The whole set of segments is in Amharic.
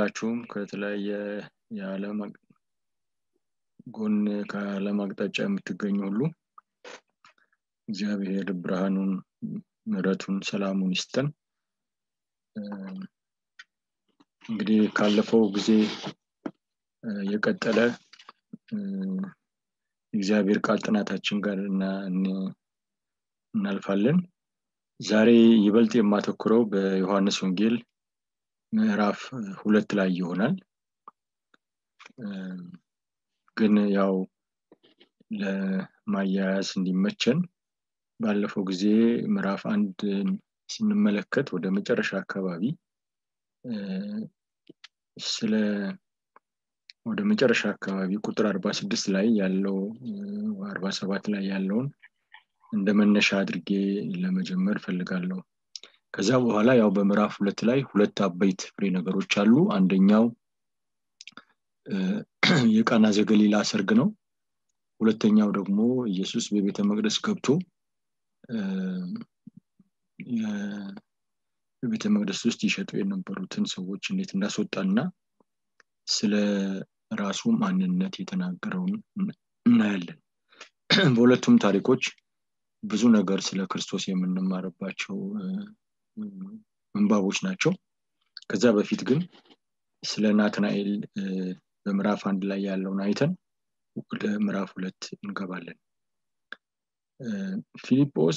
ሁላችሁም ከተለያየ የዓለም ጎን ከዓለም አቅጣጫ የምትገኙ ሁሉ እግዚአብሔር ብርሃኑን ምሕረቱን ሰላሙን ይስጠን እንግዲህ ካለፈው ጊዜ የቀጠለ እግዚአብሔር ቃል ጥናታችን ጋር እናልፋለን ዛሬ ይበልጥ የማተኩረው በዮሐንስ ወንጌል ምዕራፍ ሁለት ላይ ይሆናል ግን ያው ለማያያዝ እንዲመቸን ባለፈው ጊዜ ምዕራፍ አንድ ስንመለከት ወደ መጨረሻ አካባቢ ስለ ወደ መጨረሻ አካባቢ ቁጥር አርባ ስድስት ላይ ያለው አርባ ሰባት ላይ ያለውን እንደ መነሻ አድርጌ ለመጀመር ፈልጋለሁ ከዛ በኋላ ያው በምዕራፍ ሁለት ላይ ሁለት አበይት ፍሬ ነገሮች አሉ አንደኛው የቃና ዘገሊላ ሰርግ ነው ሁለተኛው ደግሞ ኢየሱስ በቤተ መቅደስ ገብቶ በቤተ መቅደስ ውስጥ ይሸጡ የነበሩትን ሰዎች እንዴት እንዳስወጣና ስለ ራሱ ማንነት የተናገረውን እናያለን በሁለቱም ታሪኮች ብዙ ነገር ስለ ክርስቶስ የምንማርባቸው ምንባቦች ናቸው ከዛ በፊት ግን ስለ ናትናኤል በምዕራፍ አንድ ላይ ያለውን አይተን ወደ ምዕራፍ ሁለት እንገባለን ፊሊጶስ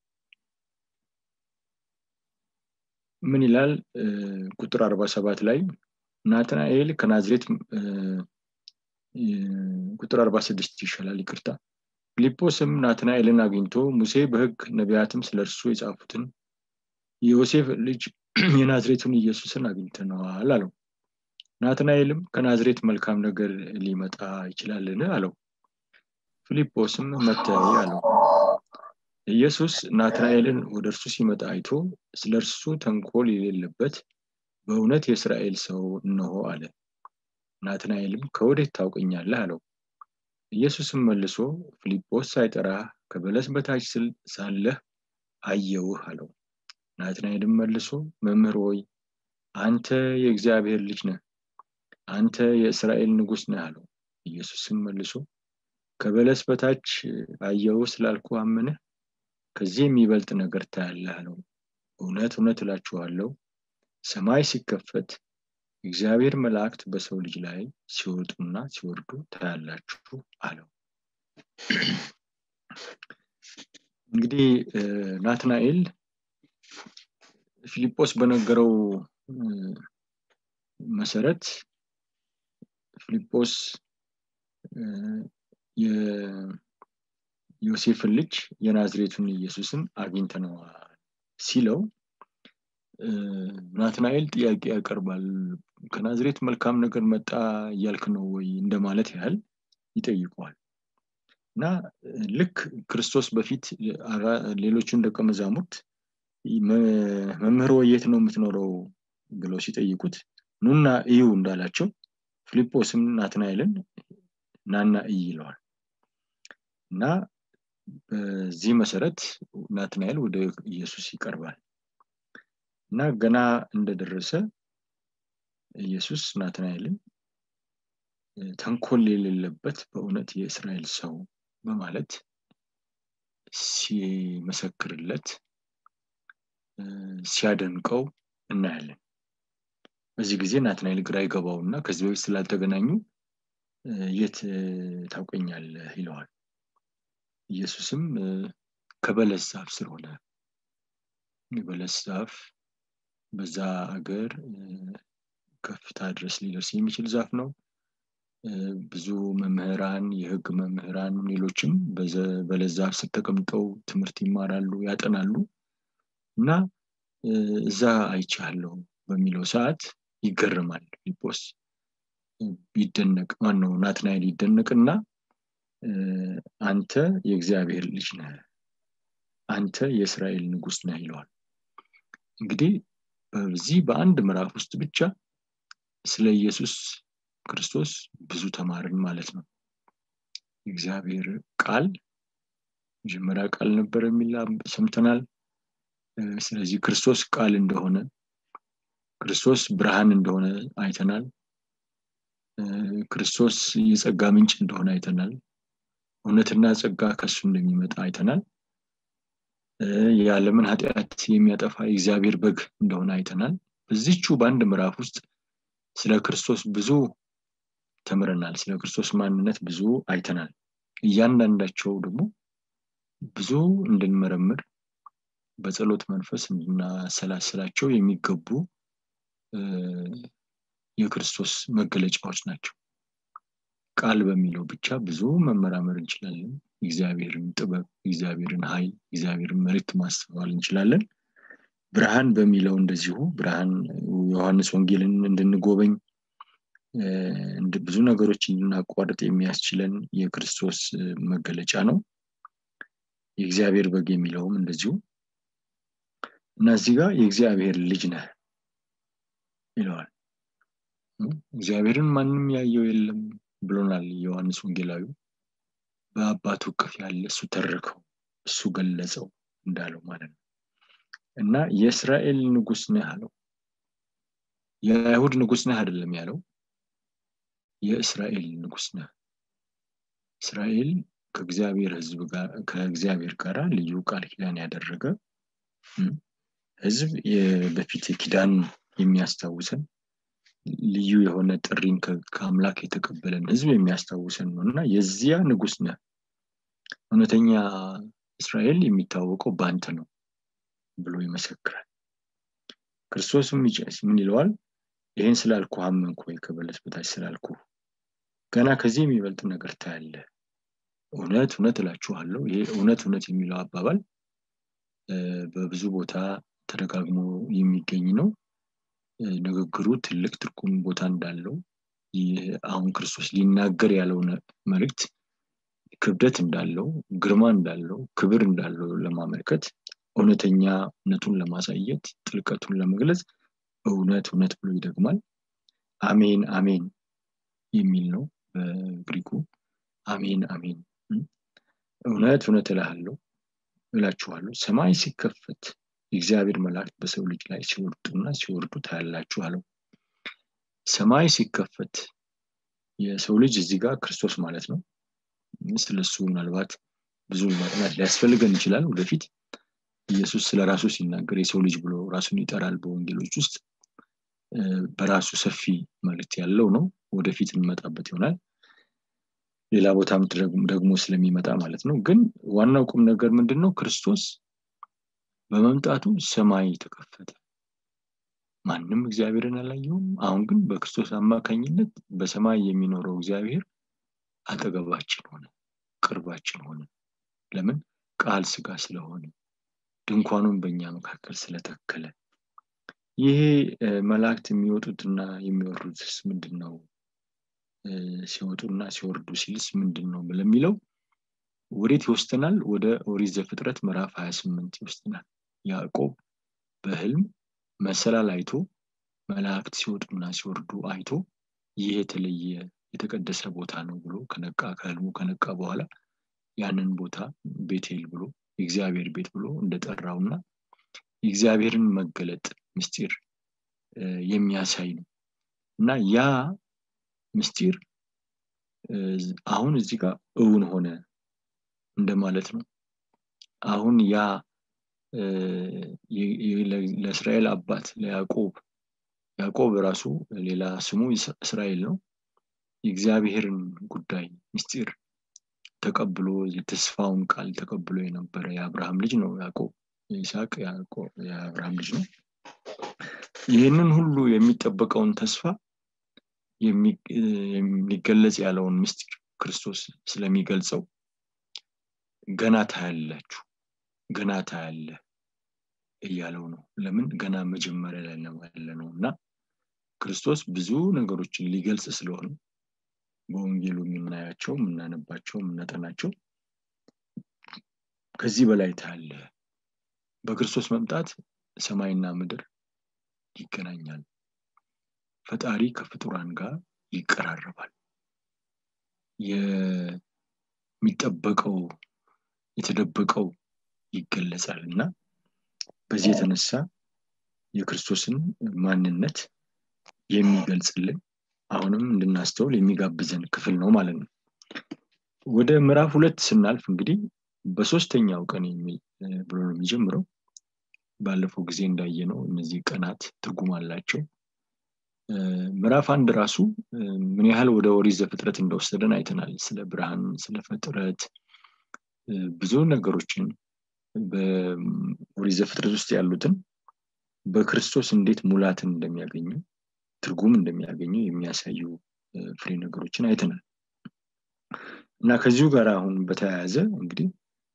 ምን ይላል ቁጥር አርባ ሰባት ላይ ናትናኤል ከናዝሬት ቁጥር አርባ ስድስት ይሻላል ይቅርታ ፊልጶስም ናትናኤልን አግኝቶ ሙሴ በህግ ነቢያትም ስለ እርሱ የጻፉትን የዮሴፍ ልጅ የናዝሬቱን ኢየሱስን አግኝተነዋል አለው ናትናኤልም ከናዝሬት መልካም ነገር ሊመጣ ይችላልን አለው ፊልጶስም መተያይ አለው ኢየሱስ ናትናኤልን ወደ እርሱ ሲመጣ አይቶ ስለ እርሱ ተንኮል የሌለበት በእውነት የእስራኤል ሰው እነሆ አለ ናትናኤልም ከወዴት ታውቀኛለህ አለው ኢየሱስም መልሶ ፊልጶስ ሳይጠራ ከበለስ በታች ስል ሳለህ አየውህ አለው ናትናኤልም መልሶ መምህር ሆይ አንተ የእግዚአብሔር ልጅ ነህ አንተ የእስራኤል ንጉስ ነህ አለው ኢየሱስም መልሶ ከበለስ በታች አየው ስላልኩ አምንህ ከዚህ የሚበልጥ ነገር ታያለህ አለው እውነት እውነት እላችኋለሁ ሰማይ ሲከፈት እግዚአብሔር መላእክት በሰው ልጅ ላይ ሲወጡና ሲወርዱ ታያላችሁ አለው እንግዲህ ናትናኤል ፊልጶስ በነገረው መሰረት ፊልጶስ የዮሴፍን ልጅ የናዝሬቱን ኢየሱስን አግኝተነዋል ሲለው ናትናኤል ጥያቄ ያቀርባል ከናዝሬት መልካም ነገር መጣ እያልክ ነው ወይ እንደማለት ያህል ይጠይቀዋል እና ልክ ክርስቶስ በፊት ሌሎቹን ደቀ መዛሙርት መምህር የት ነው የምትኖረው ብለው ሲጠይቁት ኑና እዩ እንዳላቸው ፊልጶስም ናትናኤልን ናና እይ ይለዋል እና በዚህ መሰረት ናትናኤል ወደ ኢየሱስ ይቀርባል እና ገና እንደደረሰ ኢየሱስ ናትናኤልን ተንኮል የሌለበት በእውነት የእስራኤል ሰው በማለት ሲመሰክርለት ሲያደንቀው እናያለን በዚህ ጊዜ ናትናኤል ግራ ይገባውና ከዚህ በፊት ስላልተገናኙ የት ታውቀኛለህ ይለዋል ኢየሱስም ከበለስ ዛፍ ስር ሆነ የበለስ ዛፍ በዛ አገር ከፍታ ድረስ ሊደርስ የሚችል ዛፍ ነው ብዙ መምህራን የህግ መምህራን ሌሎችም በለስ ዛፍ ስር ተቀምጠው ትምህርት ይማራሉ ያጠናሉ እና እዛ አይቻለሁ በሚለው ሰዓት ይገርማል ፊልጶስ ይደነቅ ማነው ናትናኤል ይደነቅና አንተ የእግዚአብሔር ልጅ ነህ አንተ የእስራኤል ንጉስ ነህ ይለዋል እንግዲህ በዚህ በአንድ ምዕራፍ ውስጥ ብቻ ስለ ኢየሱስ ክርስቶስ ብዙ ተማርን ማለት ነው እግዚአብሔር ቃል መጀመሪያ ቃል ነበር የሚል ሰምተናል ስለዚህ ክርስቶስ ቃል እንደሆነ ክርስቶስ ብርሃን እንደሆነ አይተናል ክርስቶስ የጸጋ ምንጭ እንደሆነ አይተናል እውነትና ጸጋ ከሱ እንደሚመጣ አይተናል የዓለምን ኃጢአት የሚያጠፋ የእግዚአብሔር በግ እንደሆነ አይተናል በዚቹ በአንድ ምዕራፍ ውስጥ ስለ ክርስቶስ ብዙ ተምረናል ስለ ክርስቶስ ማንነት ብዙ አይተናል እያንዳንዳቸው ደግሞ ብዙ እንድንመረምር በጸሎት መንፈስ እንድናሰላስላቸው የሚገቡ የክርስቶስ መገለጫዎች ናቸው ቃል በሚለው ብቻ ብዙ መመራመር እንችላለን እግዚአብሔርን ጥበብ እግዚአብሔርን ኃይል እግዚአብሔርን መልእክት ማስተዋል እንችላለን ብርሃን በሚለው እንደዚሁ ብርሃን ዮሐንስ ወንጌልን እንድንጎበኝ ብዙ ነገሮች እንድናቋርጥ የሚያስችለን የክርስቶስ መገለጫ ነው የእግዚአብሔር በግ የሚለውም እንደዚሁ እና እዚህ ጋር የእግዚአብሔር ልጅ ነህ ይለዋል እግዚአብሔርን ማንም ያየው የለም ብሎናል ዮሐንስ ወንጌላዊ በአባቱ እቅፍ ያለ እሱ ተረከው እሱ ገለጸው እንዳለው ማለት ነው እና የእስራኤል ንጉስ ነህ አለው የአይሁድ ንጉስ ነህ አይደለም ያለው የእስራኤል ንጉስ ነህ እስራኤል ከእግዚአብሔር ህዝብ ጋር ከእግዚአብሔር ጋር ልዩ ቃል ኪዳን ያደረገ ህዝብ በፊት ኪዳን የሚያስታውሰን ልዩ የሆነ ጥሪን ከአምላክ የተቀበለን ህዝብ የሚያስታውሰን ነው እና የዚያ ንጉስ ነ እውነተኛ እስራኤል የሚታወቀው በአንተ ነው ብሎ ይመሰክራል ክርስቶስም ምን ይለዋል ይህን ስላልኩ አመንኩ ወይ ከበለስ በታች ስላልኩ ገና ከዚህ የሚበልጥ ነገር ታያለ እውነት እውነት እላችኋለሁ ይሄ እውነት እውነት የሚለው አባባል በብዙ ቦታ ተደጋግሞ የሚገኝ ነው ንግግሩ ትልቅ ትርጉም ቦታ እንዳለው አሁን ክርስቶስ ሊናገር ያለው መልእክት ክብደት እንዳለው ግርማ እንዳለው ክብር እንዳለው ለማመልከት እውነተኛነቱን ለማሳየት ጥልቀቱን ለመግለጽ እውነት እውነት ብሎ ይደግማል አሜን አሜን የሚል ነው በግሪኩ አሜን አሜን እውነት እውነት እልሃለሁ እላችኋለሁ ሰማይ ሲከፈት የእግዚአብሔር መላእክት በሰው ልጅ ላይ ሲወርዱና ሲወርዱ ታያላችሁ አለው ሰማይ ሲከፈት የሰው ልጅ እዚህ ጋር ክርስቶስ ማለት ነው ስለሱ ምናልባት ብዙ ማጥናት ሊያስፈልገን ይችላል ወደፊት ኢየሱስ ስለ ራሱ ሲናገር የሰው ልጅ ብሎ ራሱን ይጠራል በወንጌሎች ውስጥ በራሱ ሰፊ መልክት ያለው ነው ወደፊት እንመጣበት ይሆናል ሌላ ቦታም ደግሞ ስለሚመጣ ማለት ነው ግን ዋናው ቁም ነገር ምንድን ነው ክርስቶስ በመምጣቱ ሰማይ ተከፈተ ማንም እግዚአብሔርን አላየውም አሁን ግን በክርስቶስ አማካኝነት በሰማይ የሚኖረው እግዚአብሔር አጠገባችን ሆነ ቅርባችን ሆነ ለምን ቃል ስጋ ስለሆነ ድንኳኑን በእኛ መካከል ስለተከለ ይሄ መላእክት የሚወጡትና የሚወርዱትስ ምንድን ነው ሲወጡና ሲወርዱ ሲልስ ምንድን ነው ለሚለው ወዴት ይወስደናል ወደ ኦሪት ዘፍጥረት ምዕራፍ 28 ይወስደናል ያዕቆብ በህልም መሰላል አይቶ መላእክት ሲወጡና ሲወርዱ አይቶ ይህ የተለየ የተቀደሰ ቦታ ነው ብሎ ከነቃ ከህልሙ ከነቃ በኋላ ያንን ቦታ ቤቴል ብሎ የእግዚአብሔር ቤት ብሎ እንደጠራውና የእግዚአብሔርን መገለጥ ምስጢር የሚያሳይ ነው እና ያ ምስጢር አሁን እዚህ ጋር እውን ሆነ እንደማለት ነው አሁን ያ ለእስራኤል አባት ለያዕቆብ ያዕቆብ ራሱ ሌላ ስሙ እስራኤል ነው የእግዚአብሔርን ጉዳይ ምስጢር ተቀብሎ የተስፋውን ቃል ተቀብሎ የነበረ የአብርሃም ልጅ ነው ያዕቆብ የይስሐቅ የአብርሃም ልጅ ነው ይህንን ሁሉ የሚጠበቀውን ተስፋ የሚገለጽ ያለውን ምስጢር ክርስቶስ ስለሚገልጸው ገና ታያላችሁ ገና ታያለ እያለው ነው ለምን ገና መጀመሪያ ላይ ያለ ነው እና ክርስቶስ ብዙ ነገሮችን ሊገልጽ ስለሆነ በወንጌሉ የምናያቸው የምናነባቸው የምናጠናቸው ከዚህ በላይ ታያለ በክርስቶስ መምጣት ሰማይና ምድር ይገናኛል ፈጣሪ ከፍጡራን ጋር ይቀራረባል የሚጠበቀው የተደበቀው ይገለጻል እና በዚህ የተነሳ የክርስቶስን ማንነት የሚገልጽልን አሁንም እንድናስተውል የሚጋብዘን ክፍል ነው ማለት ነው ወደ ምዕራፍ ሁለት ስናልፍ እንግዲህ በሶስተኛው ቀን የሚል ብሎ ነው የሚጀምረው ባለፈው ጊዜ እንዳየ ነው እነዚህ ቀናት ትርጉም አላቸው ምዕራፍ አንድ ራሱ ምን ያህል ወደ ኦሪት ዘፍጥረት እንደወሰደን አይተናል ስለ ብርሃን ስለ ፍጥረት ብዙ ነገሮችን በኦሪት ዘፍጥረት ውስጥ ያሉትን በክርስቶስ እንዴት ሙላትን እንደሚያገኙ ትርጉም እንደሚያገኙ የሚያሳዩ ፍሬ ነገሮችን አይተናል እና ከዚሁ ጋር አሁን በተያያዘ እንግዲህ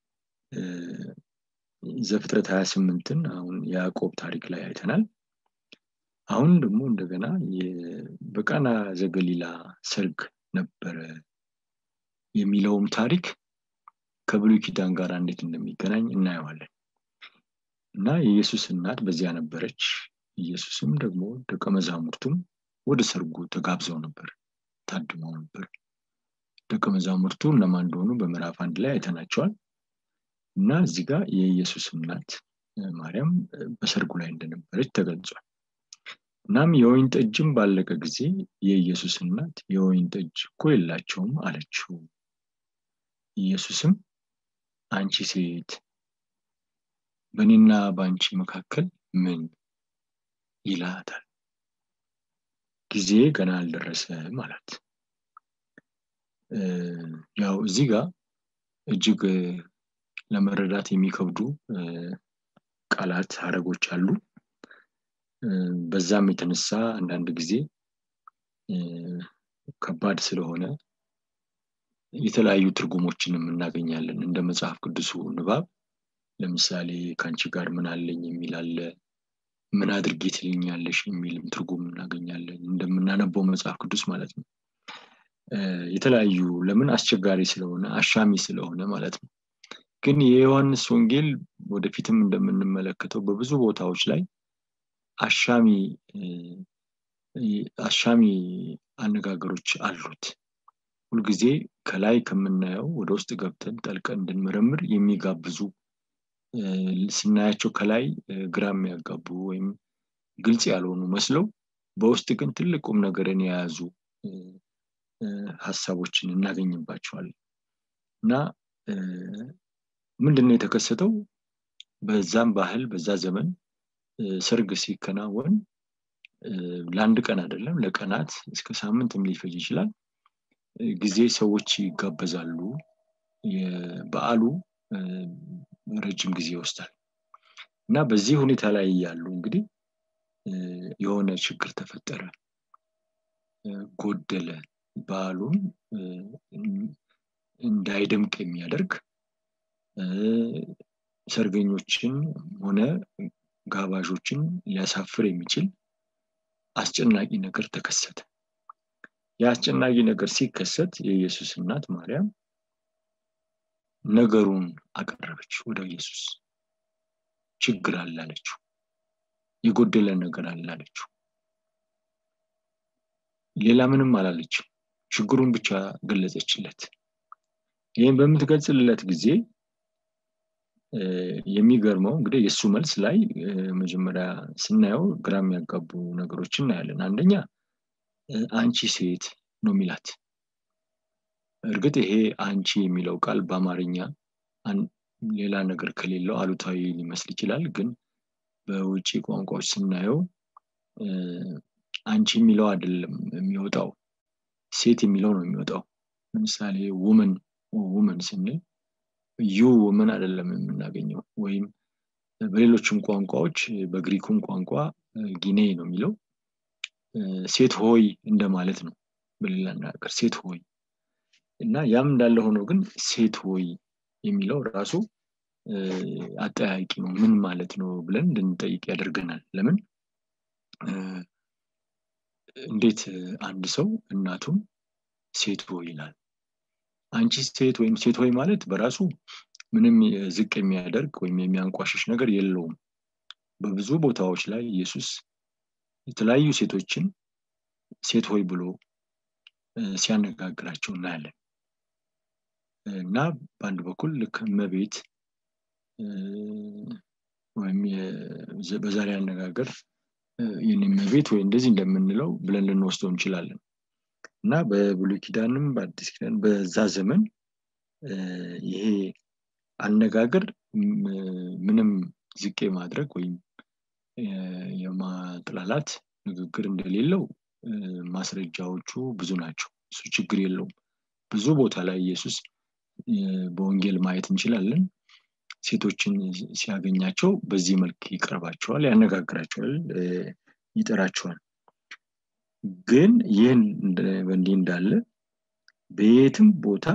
ዘፍጥረት 28ን አሁን የያዕቆብ ታሪክ ላይ አይተናል አሁን ደግሞ እንደገና በቃና ዘገሊላ ሰርግ ነበረ የሚለውም ታሪክ ከብሉይ ኪዳን ጋር እንዴት እንደሚገናኝ እናየዋለን እና የኢየሱስ እናት በዚያ ነበረች ኢየሱስም ደግሞ ደቀ መዛሙርቱም ወደ ሰርጉ ተጋብዘው ነበር ታድመው ነበር ደቀ መዛሙርቱ እነማን እንደሆኑ በምዕራፍ አንድ ላይ አይተናቸዋል እና እዚህ ጋር የኢየሱስ እናት ማርያም በሰርጉ ላይ እንደነበረች ተገልጿል እናም የወይን ጠጅም ባለቀ ጊዜ የኢየሱስ እናት የወይን ጠጅ እኮ የላቸውም አለችው ኢየሱስም አንቺ ሴት በእኔና በአንቺ መካከል ምን ይላታል ጊዜ ገና አልደረሰም አላት ያው እዚህ ጋር እጅግ ለመረዳት የሚከብዱ ቃላት ሀረጎች አሉ በዛም የተነሳ አንዳንድ ጊዜ ከባድ ስለሆነ የተለያዩ ትርጉሞችንም እናገኛለን እንደ መጽሐፍ ቅዱሱ ንባብ ለምሳሌ ከአንቺ ጋር ምን አለኝ የሚል አለ ምን አድርጌ ትልኛለሽ የሚልም ትርጉም እናገኛለን እንደምናነበው መጽሐፍ ቅዱስ ማለት ነው የተለያዩ ለምን አስቸጋሪ ስለሆነ አሻሚ ስለሆነ ማለት ነው ግን የዮሐንስ ወንጌል ወደፊትም እንደምንመለከተው በብዙ ቦታዎች ላይ አሻሚ አሻሚ አነጋገሮች አሉት ሁልጊዜ ከላይ ከምናየው ወደ ውስጥ ገብተን ጠልቀን እንድንመረምር የሚጋብዙ ስናያቸው ከላይ ግራ የሚያጋቡ ወይም ግልጽ ያልሆኑ መስለው በውስጥ ግን ትልቁም ነገርን የያዙ ሀሳቦችን እናገኝባቸዋለን እና ምንድነው የተከሰተው በዛም ባህል በዛ ዘመን ሰርግ ሲከናወን ለአንድ ቀን አይደለም ለቀናት እስከ ሳምንትም ሊፈጅ ይችላል ጊዜ ሰዎች ይጋበዛሉ በአሉ ረጅም ጊዜ ይወስዳል እና በዚህ ሁኔታ ላይ ያሉ እንግዲህ የሆነ ችግር ተፈጠረ ጎደለ በዓሉን እንዳይደምቅ የሚያደርግ ሰርገኞችን ሆነ ጋባዦችን ሊያሳፍር የሚችል አስጨናቂ ነገር ተከሰተ የአስጨናቂ ነገር ሲከሰት የኢየሱስ እናት ማርያም ነገሩን አቀረበች ወደ ኢየሱስ ችግር አላለችው የጎደለ ነገር አላለችው ሌላ ምንም አላለችም ችግሩን ብቻ ገለጸችለት ይህም በምትገልጽለት ጊዜ የሚገርመው እንግዲህ የእሱ መልስ ላይ መጀመሪያ ስናየው ግራ የሚያጋቡ ነገሮች እናያለን አንደኛ አንቺ ሴት ነው የሚላት እርግጥ ይሄ አንቺ የሚለው ቃል በአማርኛ ሌላ ነገር ከሌለው አሉታዊ ሊመስል ይችላል ግን በውጭ ቋንቋዎች ስናየው አንቺ የሚለው አይደለም የሚወጣው ሴት የሚለው ነው የሚወጣው ለምሳሌ ውመን ውመን ስንል ዩ ውመን አይደለም የምናገኘው ወይም በሌሎችም ቋንቋዎች በግሪኩም ቋንቋ ጊኔ ነው የሚለው ሴት ሆይ እንደማለት ነው በሌላ አነጋገር ሴት ሆይ እና ያም እንዳለ ሆኖ ግን ሴት ሆይ የሚለው ራሱ አጠያቂ ነው ምን ማለት ነው ብለን እንድንጠይቅ ያደርገናል ለምን እንዴት አንድ ሰው እናቱም ሴት ሆይ ይላል አንቺ ሴት ወይም ሴት ሆይ ማለት በራሱ ምንም ዝቅ የሚያደርግ ወይም የሚያንቋሽሽ ነገር የለውም በብዙ ቦታዎች ላይ ኢየሱስ የተለያዩ ሴቶችን ሴት ሆይ ብሎ ሲያነጋግራቸው እናያለን እና በአንድ በኩል ልክ እመቤት ወይም በዛሬ አነጋገር የኔመቤት ወይ እንደዚህ እንደምንለው ብለን ልንወስደው እንችላለን እና በብሉይ ኪዳንም በአዲስ ኪዳን በዛ ዘመን ይሄ አነጋገር ምንም ዝቄ ማድረግ ወይም የማጥላላት ንግግር እንደሌለው ማስረጃዎቹ ብዙ ናቸው እሱ ችግር የለውም ብዙ ቦታ ላይ ኢየሱስ በወንጌል ማየት እንችላለን ሴቶችን ሲያገኛቸው በዚህ መልክ ይቀርባቸዋል ያነጋግራቸዋል ይጠራቸዋል ግን ይህን በእንዲህ እንዳለ በየትም ቦታ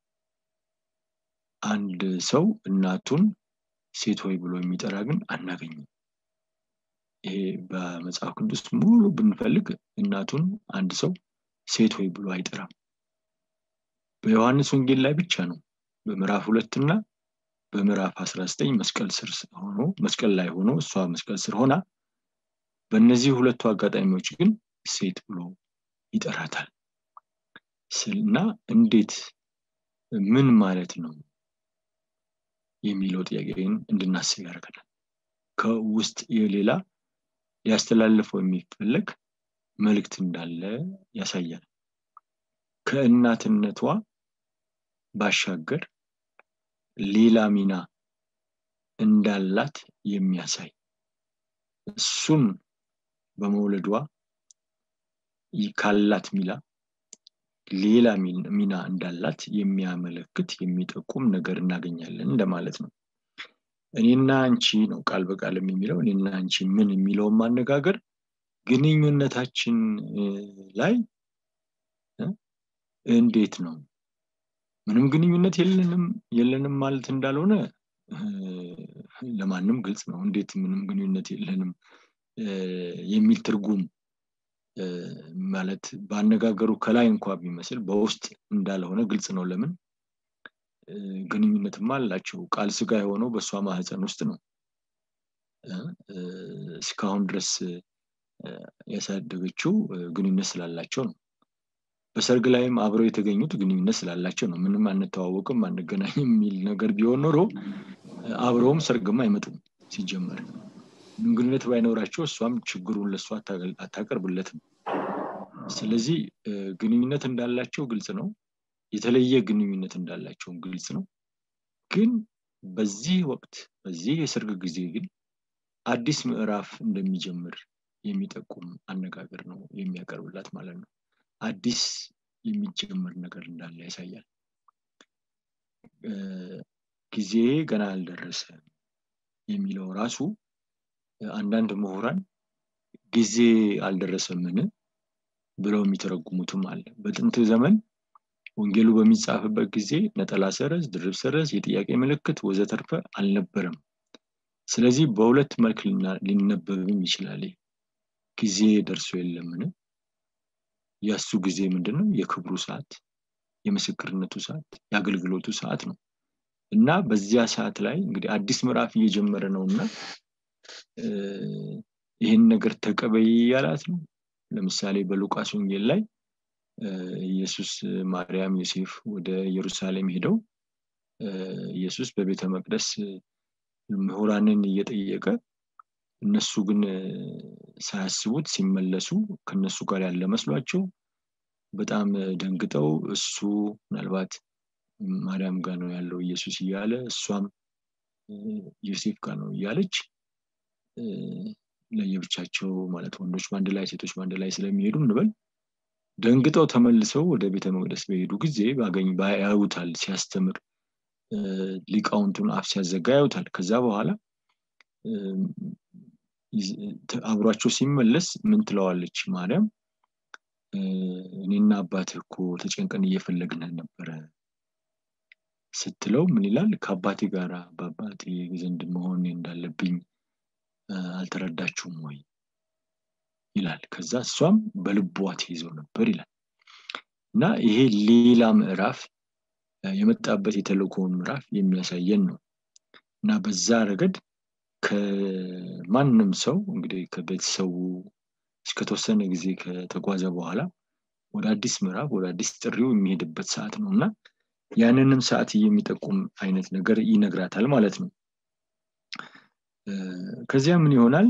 አንድ ሰው እናቱን ሴት ሆይ ብሎ የሚጠራ ግን አናገኝም ይሄ በመጽሐፍ ቅዱስ ሙሉ ብንፈልግ እናቱን አንድ ሰው ሴት ሆይ ብሎ አይጠራም በዮሐንስ ወንጌል ላይ ብቻ ነው በምዕራፍ ሁለት እና በምዕራፍ 19 መስቀል ስር ሆኖ መስቀል ላይ ሆኖ እሷ መስቀል ስር ሆና በእነዚህ ሁለቱ አጋጣሚዎች ግን ሴት ብሎ ይጠራታል እና እንዴት ምን ማለት ነው የሚለው ጥያቄን እንድናስብ ያደርገናል ከውስጥ የሌላ ሊያስተላልፈው የሚፈለግ መልእክት እንዳለ ያሳያል ከእናትነቷ ባሻገር ሌላ ሚና እንዳላት የሚያሳይ እሱን በመውለዷ ካላት ሚላ ሌላ ሚና እንዳላት የሚያመለክት የሚጠቁም ነገር እናገኛለን እንደማለት ነው እኔና አንቺ ነው ቃል በቃልም የሚለው እኔና አንቺ ምን የሚለውን ማነጋገር ግንኙነታችን ላይ እንዴት ነው ምንም ግንኙነት የለንም የለንም ማለት እንዳልሆነ ለማንም ግልጽ ነው እንዴት ምንም ግንኙነት የለንም የሚል ትርጉም ማለት በአነጋገሩ ከላይ እንኳ ቢመስል በውስጥ እንዳልሆነ ግልጽ ነው ለምን ግንኙነትማ አላቸው ቃል ስጋ የሆነው በእሷ ማህፀን ውስጥ ነው እስካሁን ድረስ ያሳደገችው ግንኙነት ስላላቸው ነው በሰርግ ላይም አብረው የተገኙት ግንኙነት ስላላቸው ነው ምንም አንተዋወቅም አንገናኝም የሚል ነገር ቢሆን ኖሮ አብረውም ሰርግም አይመጡም ሲጀመር ግንኙነት ባይኖራቸው እሷም ችግሩን ለእሷ አታቀርብለትም ስለዚህ ግንኙነት እንዳላቸው ግልጽ ነው የተለየ ግንኙነት እንዳላቸውን ግልጽ ነው ግን በዚህ ወቅት በዚህ የሰርግ ጊዜ ግን አዲስ ምዕራፍ እንደሚጀምር የሚጠቁም አነጋገር ነው የሚያቀርብላት ማለት ነው አዲስ የሚጀምር ነገር እንዳለ ያሳያል ጊዜ ገና አልደረሰ የሚለው ራሱ አንዳንድ ምሁራን ጊዜ አልደረሰምን ብለው የሚተረጉሙትም አለ በጥንት ዘመን ወንጌሉ በሚጻፍበት ጊዜ ነጠላ ሰረዝ ድርብ ሰረዝ የጥያቄ ምልክት ወዘተርፈ አልነበረም ስለዚህ በሁለት መልክ ሊነበብም ይችላል ጊዜ ደርሶ የለምን ያሱ ጊዜ ምንድነው የክብሩ ሰዓት የምስክርነቱ ሰዓት የአገልግሎቱ ሰዓት ነው እና በዚያ ሰዓት ላይ እንግዲህ አዲስ ምዕራፍ እየጀመረ ነው እና ይህን ነገር ተቀበይ ያላት ነው ለምሳሌ በሉቃስ ወንጌል ላይ ኢየሱስ ማርያም ዮሴፍ ወደ ኢየሩሳሌም ሄደው ኢየሱስ በቤተ መቅደስ ምሁራንን እየጠየቀ እነሱ ግን ሳያስቡት ሲመለሱ ከነሱ ጋር ያለ መስሏቸው በጣም ደንግጠው እሱ ምናልባት ማርያም ጋር ነው ያለው ኢየሱስ እያለ እሷም ዮሴፍ ጋር ነው እያለች ለየብቻቸው ማለት ወንዶች በአንድ ላይ ሴቶች በአንድ ላይ ስለሚሄዱ እንበል ደንግጠው ተመልሰው ወደ ቤተ መቅደስ በሄዱ ጊዜ ባገኝ ያዩታል ሲያስተምር ሊቃውንቱን አፍ ሲያዘጋ ያዩታል ከዛ በኋላ አብሯቸው ሲመለስ ምን ትለዋለች ማርያም እኔና አባትህ እኮ ተጨንቀን እየፈለግን ነበረ ስትለው ምን ይላል ከአባቴ ጋር በአባቴ ዘንድ መሆን እንዳለብኝ አልተረዳችሁም ወይ ይላል ከዛ እሷም በልቧ ተይዘው ነበር ይላል እና ይሄ ሌላ ምዕራፍ የመጣበት የተልኮውን ምዕራፍ የሚያሳየን ነው እና በዛ ረገድ ከማንም ሰው እንግዲህ ከቤተሰቡ እስከተወሰነ ጊዜ ከተጓዘ በኋላ ወደ አዲስ ምዕራፍ ወደ አዲስ ጥሪው የሚሄድበት ሰዓት ነው እና ያንንም ሰዓት የሚጠቁም አይነት ነገር ይነግራታል ማለት ነው ከዚያ ምን ይሆናል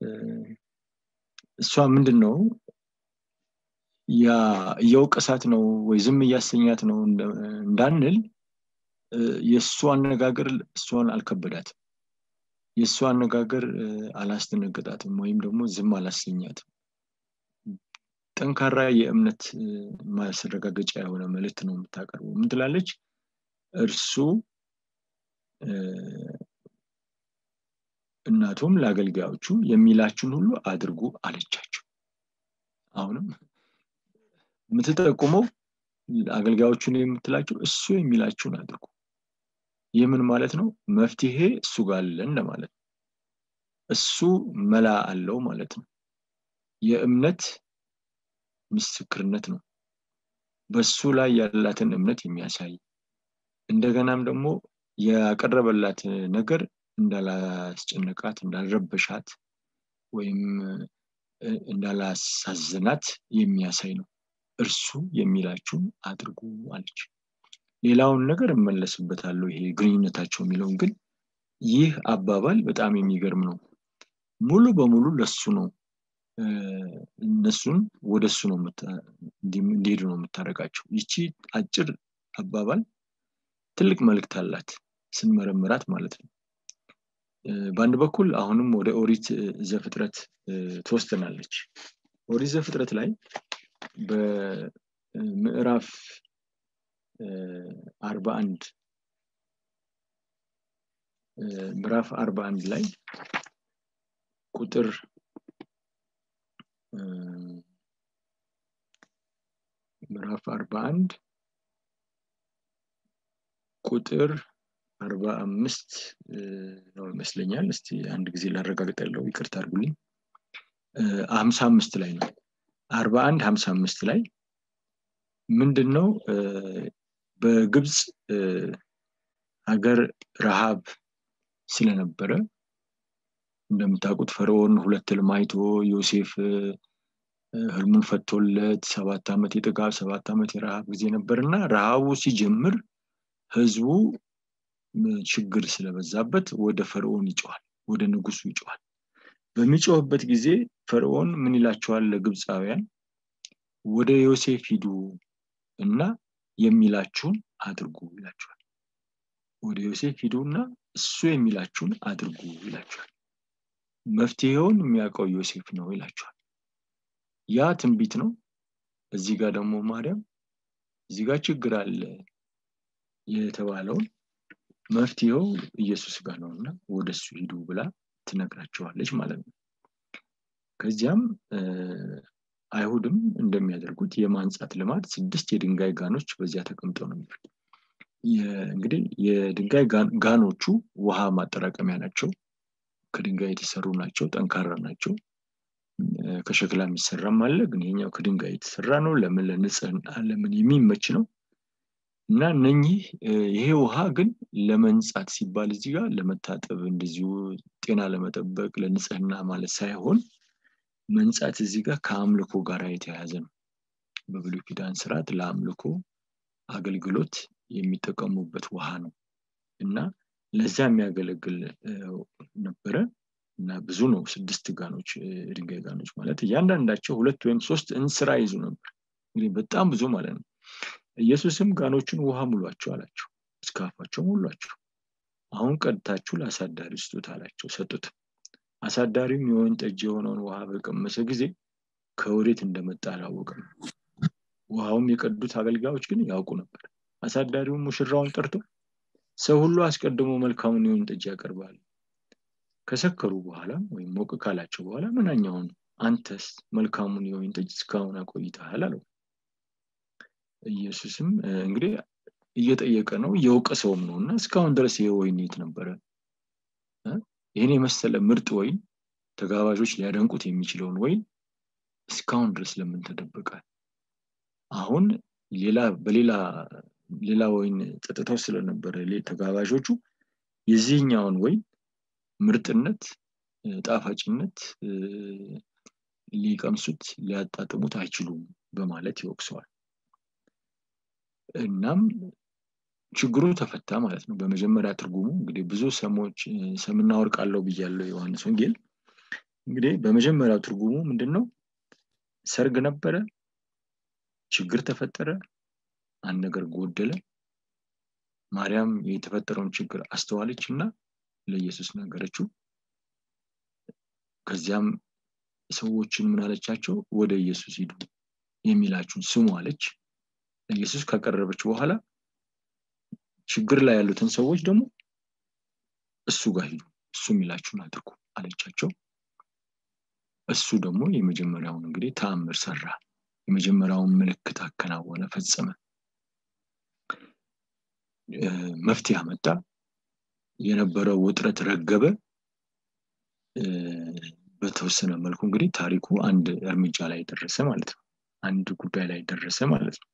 እሷ ምንድን ነው ያ እየወቀሳት ነው ወይ ዝም እያሰኛት ነው እንዳንል የእሱ አነጋገር እሷን አልከበዳትም የእሱ አነጋገር አላስደነገጣትም ወይም ደግሞ ዝም አላሰኛትም ጠንካራ የእምነት ማስረጋገጫ የሆነ መልእክት ነው የምታቀርበው ምን ትላለች እርሱ እናቱም ለአገልጋዮቹ የሚላችሁን ሁሉ አድርጉ አለቻቸው አሁንም የምትጠቁመው አገልጋዮቹን የምትላቸው እሱ የሚላችሁን አድርጉ ይህ ምን ማለት ነው መፍትሄ እሱ ጋር አለን ለማለት ነው እሱ መላ አለው ማለት ነው የእምነት ምስክርነት ነው በሱ ላይ ያላትን እምነት የሚያሳይ እንደገናም ደግሞ ያቀረበላት ነገር እንዳላስጨነቃት እንዳልረበሻት ወይም እንዳላሳዝናት የሚያሳይ ነው እርሱ የሚላችሁን አድርጉ አለች ሌላውን ነገር እመለስበታለሁ ይሄ ግንኙነታቸው የሚለውን ግን ይህ አባባል በጣም የሚገርም ነው ሙሉ በሙሉ ለሱ ነው እነሱን ወደ እሱ ነው እንዲሄዱ ነው የምታደረጋቸው ይቺ አጭር አባባል ትልቅ መልእክት አላት ስንመረምራት ማለት ነው በአንድ በኩል አሁንም ወደ ኦሪት ዘፍጥረት ትወስደናለች ኦሪት ዘፍጥረት ላይ በምዕራፍ አርባ አንድ ምዕራፍ አርባ አንድ ላይ ቁጥር ምዕራፍ አርባ አንድ ቁጥር አርባ አምስት ነው ይመስለኛል እስቲ አንድ ጊዜ ላረጋግጥ ያለው ይቅርታ አድርጉልኝ ሀምሳ አምስት ላይ ነው አርባ አንድ ሀምሳ አምስት ላይ ምንድን ነው በግብፅ ሀገር ረሃብ ስለነበረ እንደምታውቁት ፈርዖን ሁለት ህልም አይቶ ዮሴፍ ህልሙን ፈቶለት ሰባት ዓመት የጥጋብ ሰባት ዓመት የረሃብ ጊዜ ነበር እና ረሃቡ ሲጀምር ህዝቡ ችግር ስለበዛበት ወደ ፈርዖን ይጨዋል ወደ ንጉሱ ይጨዋል በሚጮህበት ጊዜ ፈርዖን ምን ይላቸዋል ለግብፃውያን ወደ ዮሴፍ ሂዱ እና የሚላችሁን አድርጉ ይላቸዋል ወደ ዮሴፍ ሂዱ እና እሱ የሚላችሁን አድርጉ ይላቸዋል መፍትሄውን የሚያውቀው ዮሴፍ ነው ይላቸዋል ያ ትንቢት ነው እዚህ ጋር ደግሞ ማርያም እዚህ ጋር ችግር አለ የተባለውን መፍትሄው ኢየሱስ ጋር ነው እና ወደ እሱ ሂዱ ብላ ትነግራቸዋለች ማለት ነው ከዚያም አይሁድም እንደሚያደርጉት የማንጻት ልማድ ስድስት የድንጋይ ጋኖች በዚያ ተቀምጠው ነው የሚሉት እንግዲህ የድንጋይ ጋኖቹ ውሃ ማጠራቀሚያ ናቸው ከድንጋይ የተሰሩ ናቸው ጠንካራ ናቸው ከሸክላ የሚሰራም አለ ግን ይኛው ከድንጋይ የተሰራ ነው ለምን ለንጽህና ለምን የሚመች ነው እና እነኚህ ይሄ ውሃ ግን ለመንጻት ሲባል እዚህ ጋር ለመታጠብ እንደዚሁ ጤና ለመጠበቅ ለንጽህና ማለት ሳይሆን መንጻት እዚህ ጋር ከአምልኮ ጋር የተያያዘ ነው በብሉይ ኪዳን ስርዓት ለአምልኮ አገልግሎት የሚጠቀሙበት ውሃ ነው እና ለዛ የሚያገለግል ነበረ እና ብዙ ነው ስድስት ጋኖች ድንጋይ ጋኖች ማለት እያንዳንዳቸው ሁለት ወይም ሶስት እንስራ ይዙ ነበር እንግዲህ በጣም ብዙ ማለት ነው ኢየሱስም ጋኖችን ውሃ ሙሏቸው አላቸው እስከ አፋቸው ሙሏቸው አሁን ቀድታችሁ ለአሳዳሪ ስጡት አላቸው ሰጡት አሳዳሪም የወይን ጠጅ የሆነውን ውሃ በቀመሰ ጊዜ ከወዴት እንደመጣ አላወቅም ውሃውም የቀዱት አገልጋዮች ግን ያውቁ ነበር አሳዳሪውም ሙሽራውን ጠርቶ ሰው ሁሉ አስቀድሞ መልካሙን የወይን ጠጅ ያቀርባል ከሰከሩ በኋላ ወይም ሞቅ ካላቸው በኋላ ምናኛውን አንተስ መልካሙን የወይን ጠጅ እስካሁን አቆይተሃል አለው ኢየሱስም እንግዲህ እየጠየቀ ነው እየወቀሰውም ነው እና እስካሁን ድረስ ይሄ ወይን የት ነበረ ይህን የመሰለ ምርጥ ወይን ተጋባዦች ሊያደንቁት የሚችለውን ወይን እስካሁን ድረስ ለምን ተደበቀ አሁን ሌላ በሌላ ሌላ ወይን ጠጥተው ስለነበረ ተጋባዦቹ የዚህኛውን ወይን ምርጥነት ጣፋጭነት ሊቀምሱት ሊያጣጥሙት አይችሉም በማለት ይወቅሰዋል እናም ችግሩ ተፈታ ማለት ነው በመጀመሪያ ትርጉሙ እንግዲህ ብዙ ሰሞች ሰምና ወርቅ አለው ብያለው ዮሐንስ ወንጌል እንግዲህ በመጀመሪያው ትርጉሙ ምንድን ነው ሰርግ ነበረ ችግር ተፈጠረ አንድ ነገር ጎደለ ማርያም የተፈጠረውን ችግር አስተዋለች እና ለኢየሱስ ነገረችው ከዚያም ሰዎችን ምን አለቻቸው ወደ ኢየሱስ ሂዱ የሚላችሁን ስሙ አለች ኢየሱስ ካቀረበች በኋላ ችግር ላይ ያሉትን ሰዎች ደግሞ እሱ ጋር ሂዱ እሱ የሚላችሁን አድርጉ አለቻቸው እሱ ደግሞ የመጀመሪያውን እንግዲህ ተአምር ሰራ የመጀመሪያውን ምልክት አከናወነ ፈጸመ መፍትሄ አመጣ የነበረው ውጥረት ረገበ በተወሰነ መልኩ እንግዲህ ታሪኩ አንድ እርምጃ ላይ ደረሰ ማለት ነው አንድ ጉዳይ ላይ ደረሰ ማለት ነው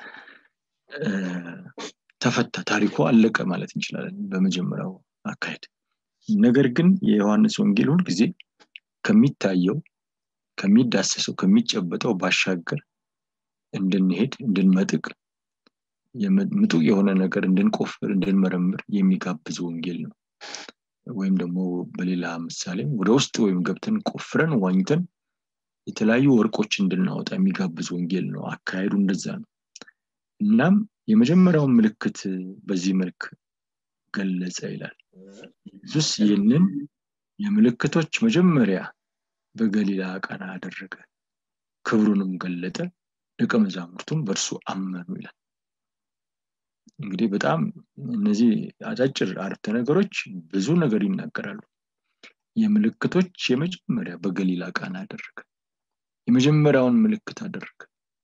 ተፈታ ታሪኩ አለቀ ማለት እንችላለን በመጀመሪያው አካሄድ ነገር ግን የዮሐንስ ወንጌል ሁል ጊዜ ከሚታየው ከሚዳሰሰው ከሚጨበጠው ባሻገር እንድንሄድ እንድንመጥቅ ምጡቅ የሆነ ነገር እንድንቆፍር እንድንመረምር የሚጋብዝ ወንጌል ነው ወይም ደግሞ በሌላ ምሳሌ ወደ ውስጥ ወይም ገብተን ቆፍረን ዋኝተን የተለያዩ ወርቆች እንድናወጣ የሚጋብዝ ወንጌል ነው አካሄዱ እንደዛ ነው እናም የመጀመሪያውን ምልክት በዚህ መልክ ገለጸ ይላል ኢየሱስ ይህንን የምልክቶች መጀመሪያ በገሊላ ቃና አደረገ ክብሩንም ገለጠ ደቀ መዛሙርቱም በእርሱ አመኑ ይላል እንግዲህ በጣም እነዚህ አጫጭር አረፍተ ነገሮች ብዙ ነገር ይናገራሉ የምልክቶች የመጀመሪያ በገሊላ ቃና አደረገ የመጀመሪያውን ምልክት አደረገ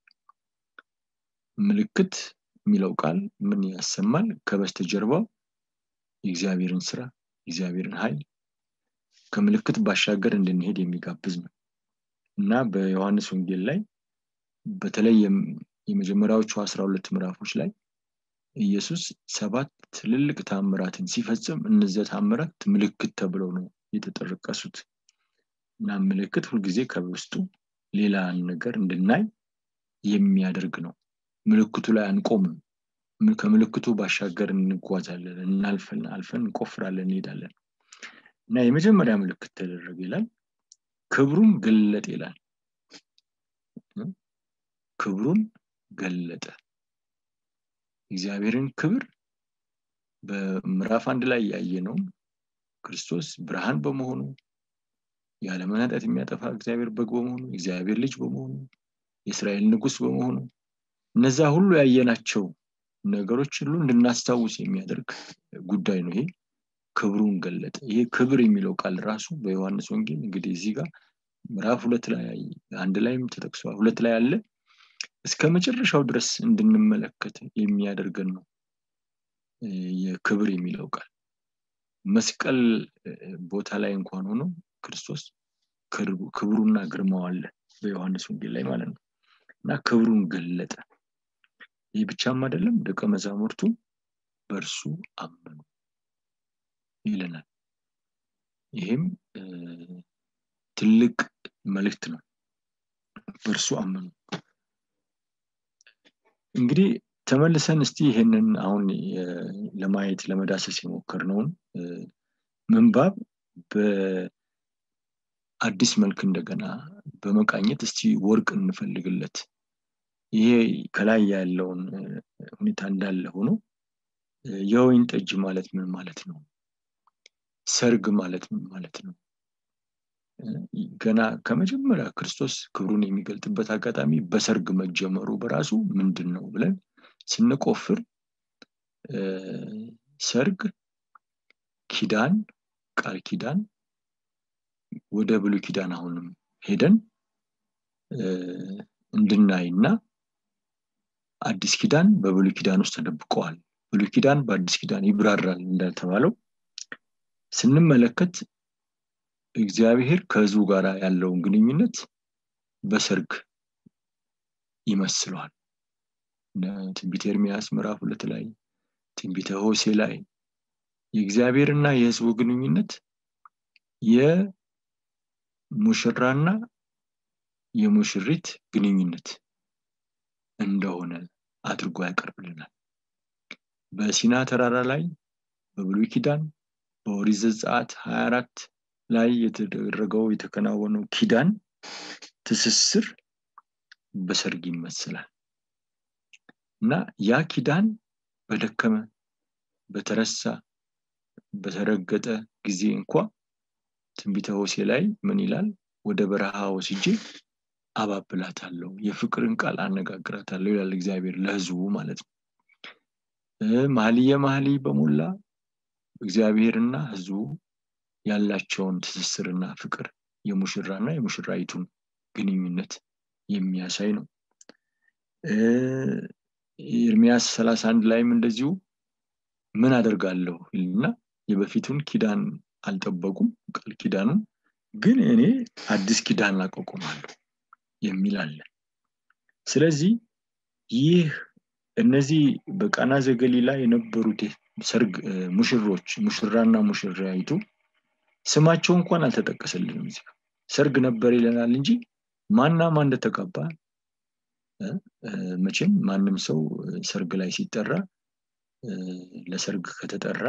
ምልክት የሚለው ቃል ምን ያሰማል ከበስተጀርባው የእግዚአብሔርን ስራ የእግዚአብሔርን ኃይል ከምልክት ባሻገር እንድንሄድ የሚጋብዝ ነው እና በዮሐንስ ወንጌል ላይ በተለይ የመጀመሪያዎቹ አስራ ሁለት ምዕራፎች ላይ ኢየሱስ ሰባት ትልልቅ ታምራትን ሲፈጽም እነዚያ ታምራት ምልክት ተብለው ነው የተጠረቀሱት እና ምልክት ሁልጊዜ ከውስጡ ሌላ ነገር እንድናይ የሚያደርግ ነው ምልክቱ ላይ አንቆምም ከምልክቱ ባሻገር እንጓዛለን እናልፈን አልፈን እንቆፍራለን እንሄዳለን እና የመጀመሪያ ምልክት ተደረገ ይላል ክብሩን ገለጥ ይላል ክብሩን ገለጠ እግዚአብሔርን ክብር በምዕራፍ አንድ ላይ ያየነው ክርስቶስ ብርሃን በመሆኑ የዓለምን ኃጢአት የሚያጠፋ እግዚአብሔር በግ በመሆኑ እግዚአብሔር ልጅ በመሆኑ የእስራኤል ንጉስ በመሆኑ እነዛ ሁሉ ያየናቸው ነገሮች ሁሉ እንድናስታውስ የሚያደርግ ጉዳይ ነው ይሄ ክብሩን ገለጠ ይሄ ክብር የሚለው ቃል ራሱ በዮሐንስ ወንጌል እንግዲህ እዚህ ጋር ምዕራፍ ሁለት ላይ አንድ ላይም ተጠቅሷል ሁለት ላይ አለ እስከ መጨረሻው ድረስ እንድንመለከት የሚያደርገን ነው የክብር የሚለው ቃል መስቀል ቦታ ላይ እንኳን ሆኖ ክርስቶስ ክብሩና ግርማው አለ በዮሐንስ ወንጌል ላይ ማለት ነው እና ክብሩን ገለጠ ይህ ብቻም አይደለም ደቀ መዛሙርቱ በእርሱ አመኑ ይለናል ይህም ትልቅ መልእክት ነው በእርሱ አመኑ እንግዲህ ተመልሰን እስቲ ይህንን አሁን ለማየት ለመዳሰስ የሞከርነውን ምንባብ በአዲስ መልክ እንደገና በመቃኘት እስቲ ወርቅ እንፈልግለት ይሄ ከላይ ያለውን ሁኔታ እንዳለ ሆኖ የወይን ጠጅ ማለት ምን ማለት ነው ሰርግ ማለት ምን ማለት ነው ገና ከመጀመሪያ ክርስቶስ ክብሩን የሚገልጥበት አጋጣሚ በሰርግ መጀመሩ በራሱ ምንድን ነው ብለን ስንቆፍር ሰርግ ኪዳን ቃል ኪዳን ወደ ብሉ ኪዳን አሁንም ሄደን እንድናይና አዲስ ኪዳን በብሉ ኪዳን ውስጥ ተደብቀዋል ብሉ ኪዳን በአዲስ ኪዳን ይብራራል እንደተባለው ስንመለከት እግዚአብሔር ከህዝቡ ጋር ያለውን ግንኙነት በሰርግ ይመስለዋል ትንቢተ ኤርሚያስ ምዕራፍ ሁለት ላይ ትንቢተ ሆሴ ላይ የእግዚአብሔርና የህዝቡ ግንኙነት የሙሽራና የሙሽሪት ግንኙነት እንደሆነ አድርጎ ያቀርብልናል በሲና ተራራ ላይ በብሉይ ኪዳን በኦሪት ዘጸአት 24 ላይ የተደረገው የተከናወነው ኪዳን ትስስር በሰርግ ይመስላል እና ያ ኪዳን በደከመ በተረሳ በተረገጠ ጊዜ እንኳ ትንቢተ ሆሴ ላይ ምን ይላል ወደ በረሃ ወስጄ አባብላታለሁ የፍቅርን ቃል አነጋግራታለሁ ይላል እግዚአብሔር ለህዝቡ ማለት ነው መሀልየ መሀልይ በሞላ እግዚአብሔርና ህዝቡ ያላቸውን ትስስርና ፍቅር የሙሽራና የሙሽራይቱን ግንኙነት የሚያሳይ ነው ኤርሚያስ 31 ላይም እንደዚሁ ምን አደርጋለሁ ይልና የበፊቱን ኪዳን አልጠበቁም ቃል ኪዳኑን ግን እኔ አዲስ ኪዳን አቋቁማለሁ የሚል አለ ስለዚህ ይህ እነዚህ በቃና ዘገሊላ የነበሩት ሰርግ ሙሽሮች ሙሽራና ሙሽራይቱ ስማቸው እንኳን አልተጠቀሰልንም እዚህ ሰርግ ነበር ይለናል እንጂ ማና ማን እንደተቀባ መቼም ማንም ሰው ሰርግ ላይ ሲጠራ ለሰርግ ከተጠራ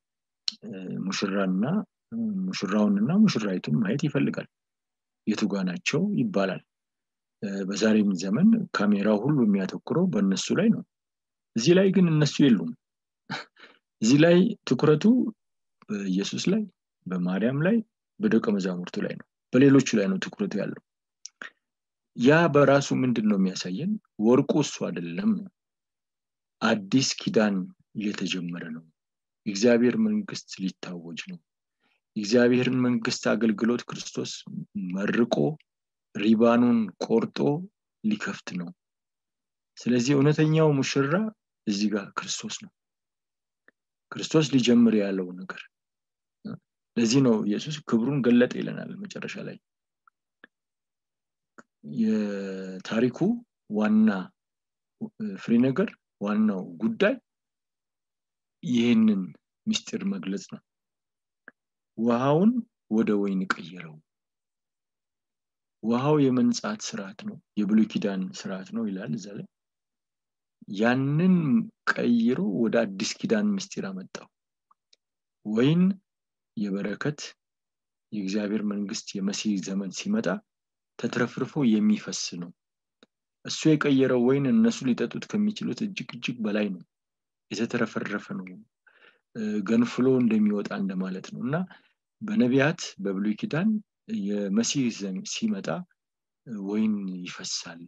ሙሽራና ሙሽራውንና ሙሽራይቱን ማየት ይፈልጋል የቱጋ ናቸው ይባላል በዛሬም ዘመን ካሜራው ሁሉ የሚያተኩረው በእነሱ ላይ ነው እዚህ ላይ ግን እነሱ የሉም እዚህ ላይ ትኩረቱ በኢየሱስ ላይ በማርያም ላይ በደቀ መዛሙርቱ ላይ ነው በሌሎቹ ላይ ነው ትኩረቱ ያለው ያ በራሱ ምንድን ነው የሚያሳየን ወርቁ እሱ አይደለም ነው አዲስ ኪዳን እየተጀመረ ነው የእግዚአብሔር መንግስት ሊታወጅ ነው የእግዚአብሔርን መንግስት አገልግሎት ክርስቶስ መርቆ ሪባኑን ቆርጦ ሊከፍት ነው ስለዚህ እውነተኛው ሙሽራ እዚህ ጋር ክርስቶስ ነው ክርስቶስ ሊጀምር ያለው ነገር ለዚህ ነው ኢየሱስ ክብሩን ገለጠ ይለናል መጨረሻ ላይ የታሪኩ ዋና ፍሬ ነገር ዋናው ጉዳይ ይህንን ምስጢር መግለጽ ነው ውሃውን ወደ ወይን ቀየረው ውሃው የመንጻት ስርዓት ነው የብሉይ ኪዳን ስርዓት ነው ይላል እዛ ላይ ያንን ቀይሮ ወደ አዲስ ኪዳን ምስጢር አመጣው ወይን የበረከት የእግዚአብሔር መንግስት የመሲህ ዘመን ሲመጣ ተትረፍርፎ የሚፈስ ነው እሱ የቀየረው ወይን እነሱ ሊጠጡት ከሚችሉት እጅግ እጅግ በላይ ነው የተተረፈረፈ ነው ገንፍሎ እንደሚወጣ እንደማለት ነው እና በነቢያት በብሉይ ኪዳን የመሲህ ሲመጣ ወይን ይፈሳል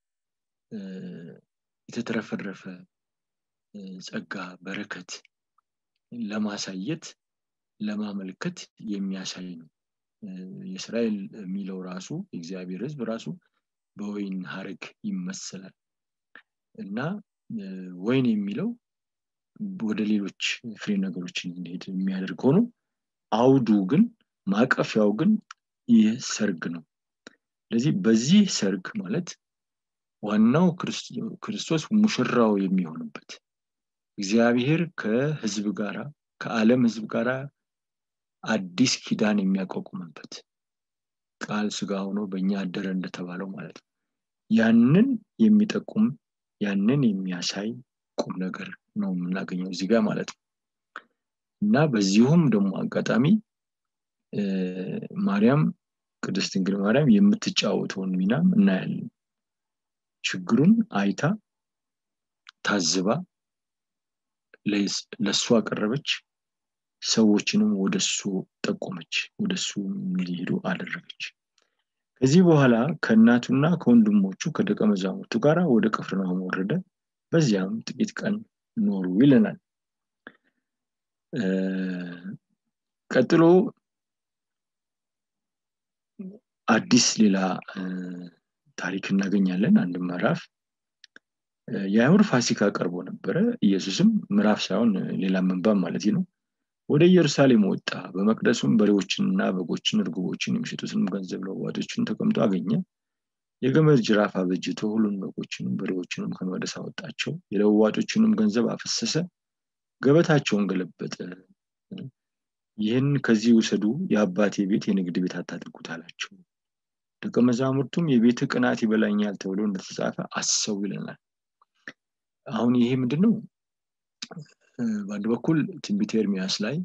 የተትረፈረፈ ጸጋ በረከት ለማሳየት ለማመልከት የሚያሳይ ነው የእስራኤል የሚለው ራሱ የእግዚአብሔር ህዝብ ራሱ በወይን ሀረግ ይመሰላል እና ወይን የሚለው ወደ ሌሎች ፍሬ ነገሮችን እንሄድ የሚያደርግ ሆኖ አውዱ ግን ማቀፊያው ግን ይህ ሰርግ ነው ስለዚህ በዚህ ሰርግ ማለት ዋናው ክርስቶስ ሙሽራው የሚሆንበት እግዚአብሔር ከህዝብ ጋር ከዓለም ህዝብ ጋር አዲስ ኪዳን የሚያቋቁምበት ቃል ስጋ ሆኖ በእኛ አደረ እንደተባለው ማለት ነው ያንን የሚጠቁም ያንን የሚያሳይ ቁም ነገር ነው የምናገኘው እዚህ ጋር ማለት ነው እና በዚሁም ደግሞ አጋጣሚ ማርያም ቅድስት ድንግል ማርያም የምትጫወተውን ሚናም እናያለን ችግሩን አይታ ታዝባ ለእሱ አቀረበች ሰዎችንም ወደሱ ጠቆመች ወደሱ እንዲሄዱ አደረገች ከዚህ በኋላ ከእናቱና ከወንድሞቹ ከደቀ መዛሙርቱ ጋር ወደ ቅፍርናሆም ወረደ በዚያም ጥቂት ቀን ኖሩ ይለናል ቀጥሎ አዲስ ሌላ ታሪክ እናገኛለን አንድ ምዕራፍ የአይሁድ ፋሲካ ቀርቦ ነበረ ኢየሱስም ምዕራፍ ሳይሆን ሌላ መንባብ ማለት ነው ወደ ኢየሩሳሌም ወጣ በመቅደሱም በሬዎችንና በጎችን እርግቦችን የሚሸጡትንም ገንዘብ ለዋጮችን ተቀምጦ አገኘ የገመድ ጅራፍ አበጅቶ ሁሉን በጎችንም በሬዎችንም ከመቅደስ አወጣቸው የለዋጮችንም ገንዘብ አፈሰሰ ገበታቸውን ገለበጠ ይህን ከዚህ ውሰዱ የአባቴ ቤት የንግድ ቤት አታድርጉት አላቸው ደቀ መዛሙርቱም የቤት ቅናት ይበላኛል ተብሎ እንደተጻፈ አሰው ይለናል አሁን ይሄ ምንድን ነው በአንድ በኩል ትንቢት ኤርሚያስ ላይ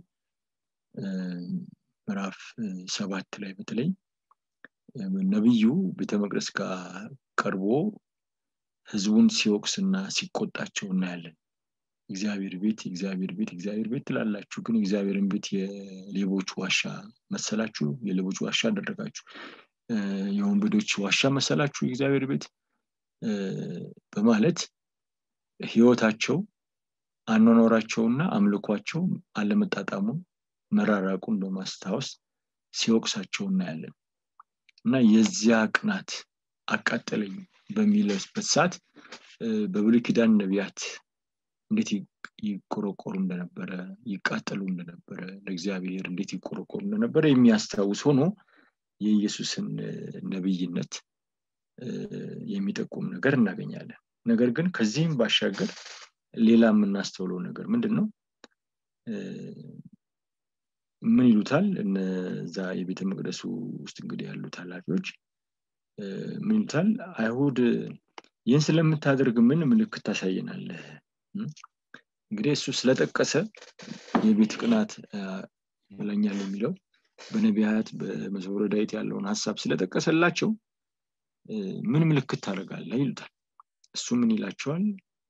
ምዕራፍ ሰባት ላይ በተለይ ነቢዩ ቤተ መቅደስ ጋር ቀርቦ ህዝቡን ሲወቅስና ሲቆጣቸው እናያለን እግዚአብሔር ቤት የእግዚአብሔር ቤት እግዚአብሔር ቤት ትላላችሁ ግን እግዚአብሔርን ቤት የሌቦች ዋሻ መሰላችሁ የሌቦች ዋሻ አደረጋችሁ የወንበዶች ዋሻ መሰላችሁ የእግዚአብሔር ቤት በማለት ህይወታቸው አኗኗራቸውና አምልኳቸው አለመጣጣሙን መራራቁን በማስታወስ ሲወቅሳቸው እናያለን እና የዚያ ቅናት አቃጠለኝ በሚለስበት ሰዓት በብሉይ ኪዳን ነቢያት እንዴት ይቆረቆሩ እንደነበረ ይቃጠሉ እንደነበረ ለእግዚአብሔር እንዴት ይቆረቆሩ እንደነበረ የሚያስታውስ ሆኖ የኢየሱስን ነብይነት የሚጠቁም ነገር እናገኛለን ነገር ግን ከዚህም ባሻገር ሌላ የምናስተውለው ነገር ምንድን ነው ምን ይሉታል እነዛ የቤተ መቅደሱ ውስጥ እንግዲህ ያሉት ኃላፊዎች ምን ይሉታል አይሁድ ይህን ስለምታደርግ ምን ምልክት ታሳየናለህ እንግዲህ እሱ ስለጠቀሰ የቤት ቅናት ይለኛል የሚለው በነቢያት በመዝሙረ ዳዊት ያለውን ሀሳብ ስለጠቀሰላቸው ምን ምልክት ታደርጋለህ ይሉታል እሱ ምን ይላቸዋል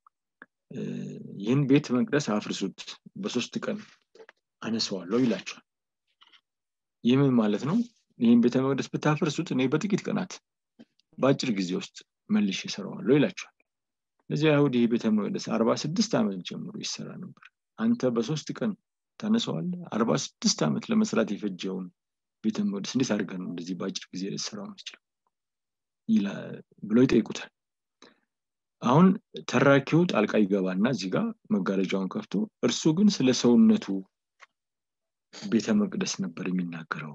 ይህን ቤት መቅደስ አፍርሱት በሶስት ቀን አነሰዋለሁ ይላቸዋል ይህ ምን ማለት ነው ይህን ቤተ መቅደስ ብታፈርሱት እኔ በጥቂት ቀናት በአጭር ጊዜ ውስጥ መልሽ ይሰራዋለሁ ይላቸዋል ለዚህ አይሁድ ይህ ቤተ መቅደስ አርባ ስድስት ዓመት ጀምሮ ይሰራ ነበር አንተ በሶስት ቀን ታነሰዋለ አርባ ስድስት ዓመት ለመስራት የፈጀውን ቤተ መቅደስ እንዴት አድርገ ነው እንደዚህ በአጭር ጊዜ ልሰራው መስችለው ብለው ይጠይቁታል አሁን ተራኪው ጣልቃ ይገባና እዚህ ጋር መጋረጃውን ከፍቶ እርሱ ግን ስለ ሰውነቱ ቤተ መቅደስ ነበር የሚናገረው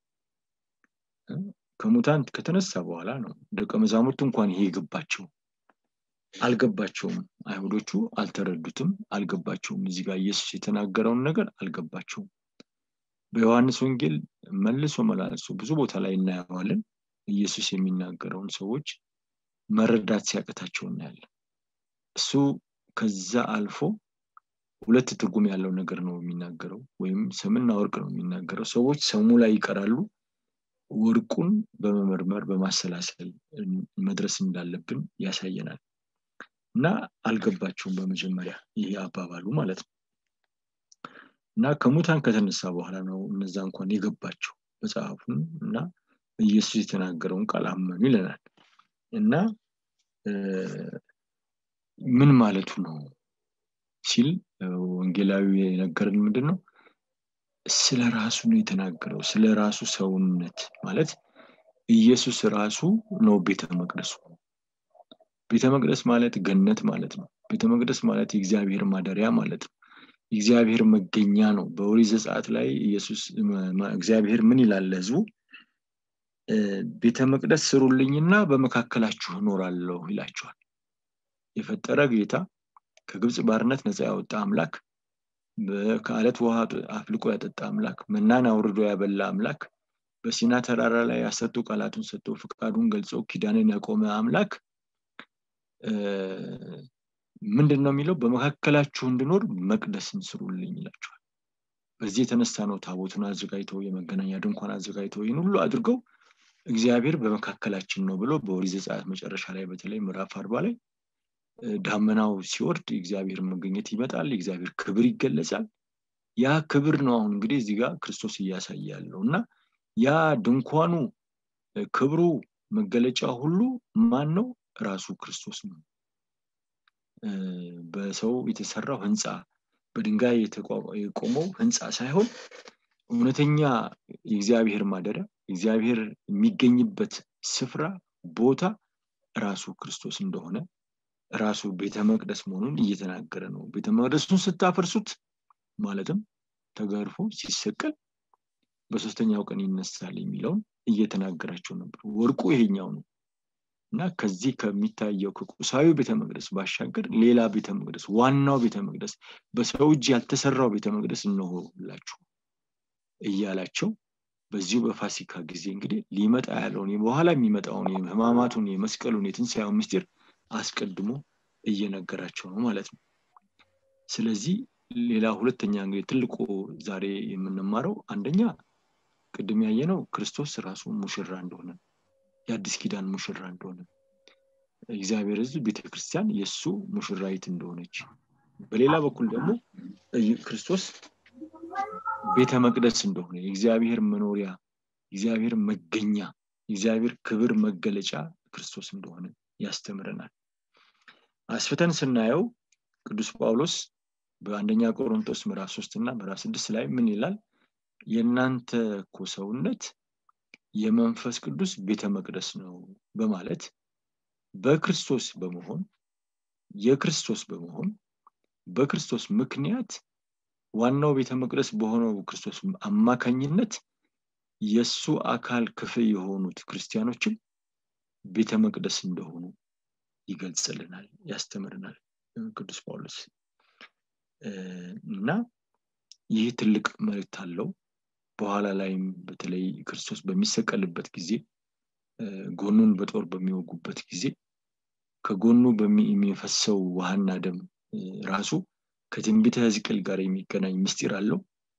ከሙታን ከተነሳ በኋላ ነው ደቀ መዛሙርት እንኳን ይሄ የገባቸው አልገባቸውም አይሁዶቹ አልተረዱትም አልገባቸውም እዚህ ጋር ኢየሱስ የተናገረውን ነገር አልገባቸውም በዮሐንስ ወንጌል መልሶ መላልሶ ብዙ ቦታ ላይ እናየዋለን ኢየሱስ የሚናገረውን ሰዎች መረዳት ሲያቅታቸው እናያለን እሱ ከዛ አልፎ ሁለት ትርጉም ያለው ነገር ነው የሚናገረው ወይም ሰምና ወርቅ ነው የሚናገረው ሰዎች ሰሙ ላይ ይቀራሉ ወርቁን በመመርመር በማሰላሰል መድረስ እንዳለብን ያሳየናል እና አልገባቸውም በመጀመሪያ ይሄ አባባሉ ማለት ነው እና ከሙታን ከተነሳ በኋላ ነው እነዛ እንኳን የገባቸው መጽሐፉን እና ኢየሱስ የተናገረውን ቃል አመኑ ይለናል እና ምን ማለቱ ነው ሲል ወንጌላዊ የነገርን ምንድን ነው ስለ ራሱ ነው የተናገረው ስለ ራሱ ሰውነት ማለት ኢየሱስ ራሱ ነው ቤተ መቅደሱ ቤተ መቅደስ ማለት ገነት ማለት ነው ቤተ መቅደስ ማለት የእግዚአብሔር ማደሪያ ማለት ነው እግዚአብሔር መገኛ ነው በኦሪት ዘጸአት ላይ ኢየሱስ እግዚአብሔር ምን ይላል ህዝቡ ቤተ መቅደስ ስሩልኝና በመካከላችሁ እኖራለሁ ይላቸዋል የፈጠረ ጌታ ከግብፅ ባርነት ነፃ ያወጣ አምላክ ከአለት ውሃ አፍልቆ ያጠጣ አምላክ መናን አውርዶ ያበላ አምላክ በሲና ተራራ ላይ ያሰጡ ቃላቱን ሰጥቶ ፍቃዱን ገልጾ ኪዳንን ያቆመ አምላክ ምንድን ነው የሚለው በመካከላችሁ እንድኖር መቅደስን ስሩልኝ ይላቸዋል በዚህ የተነሳ ነው ታቦቱን አዘጋጅተው የመገናኛ ድንኳን አዘጋጅተው ይህን ሁሉ አድርገው እግዚአብሔር በመካከላችን ነው ብሎ በኦሪት ዘጸአት መጨረሻ ላይ በተለይ ምዕራፍ አርባ ላይ ዳመናው ሲወርድ የእግዚአብሔር መገኘት ይመጣል የእግዚአብሔር ክብር ይገለጻል ያ ክብር ነው አሁን እንግዲህ እዚህ ጋር ክርስቶስ እያሳየ ያለው እና ያ ድንኳኑ ክብሩ መገለጫ ሁሉ ማን ነው ራሱ ክርስቶስ ነው በሰው የተሰራው ህንፃ በድንጋይ የቆመው ህንፃ ሳይሆን እውነተኛ የእግዚአብሔር ማደሪያ እግዚአብሔር የሚገኝበት ስፍራ ቦታ ራሱ ክርስቶስ እንደሆነ ራሱ ቤተ መቅደስ መሆኑን እየተናገረ ነው ቤተ መቅደሱን ስታፈርሱት ማለትም ተገርፎ ሲሰቀል በሶስተኛው ቀን ይነሳል የሚለውን እየተናገራቸው ነበር ወርቁ ይሄኛው ነው እና ከዚህ ከሚታየው ከቁሳዊ ቤተ መቅደስ ባሻገር ሌላ ቤተ መቅደስ ዋናው ቤተ መቅደስ በሰው እጅ ያልተሰራው ቤተ መቅደስ እነሆላችሁ እያላቸው በዚሁ በፋሲካ ጊዜ እንግዲህ ሊመጣ ያለውን በኋላ የሚመጣውን የህማማቱን የመስቀሉን የትንሳኤውን ምስጢር አስቀድሞ እየነገራቸው ነው ማለት ነው ስለዚህ ሌላ ሁለተኛ እንግዲህ ትልቁ ዛሬ የምንማረው አንደኛ ቅድም ያየነው ክርስቶስ ራሱ ሙሽራ እንደሆነ የአዲስ ኪዳን ሙሽራ እንደሆነ እግዚአብሔር ህዝብ ቤተክርስቲያን የእሱ ሙሽራይት እንደሆነች በሌላ በኩል ደግሞ ክርስቶስ ቤተ መቅደስ እንደሆነ የእግዚአብሔር መኖሪያ እግዚአብሔር መገኛ የእግዚአብሔር ክብር መገለጫ ክርስቶስ እንደሆነ ያስተምረናል አስፍተን ስናየው ቅዱስ ጳውሎስ በአንደኛ ቆሮንቶስ ምዕራፍ ሶስት እና ምዕራፍ ስድስት ላይ ምን ይላል የእናንተ እኮ ሰውነት የመንፈስ ቅዱስ ቤተ መቅደስ ነው በማለት በክርስቶስ በመሆን የክርስቶስ በመሆን በክርስቶስ ምክንያት ዋናው ቤተ መቅደስ በሆነው ክርስቶስ አማካኝነት የእሱ አካል ክፍል የሆኑት ክርስቲያኖችም ቤተ መቅደስ እንደሆኑ ይገልጽልናል ያስተምርናል ቅዱስ ጳውሎስ እና ይህ ትልቅ መልእክት አለው በኋላ ላይም በተለይ ክርስቶስ በሚሰቀልበት ጊዜ ጎኑን በጦር በሚወጉበት ጊዜ ከጎኑ የሚፈሰው ውሃና ደም ራሱ ከትንቢተ ህዝቅል ጋር የሚገናኝ ምስጢር አለው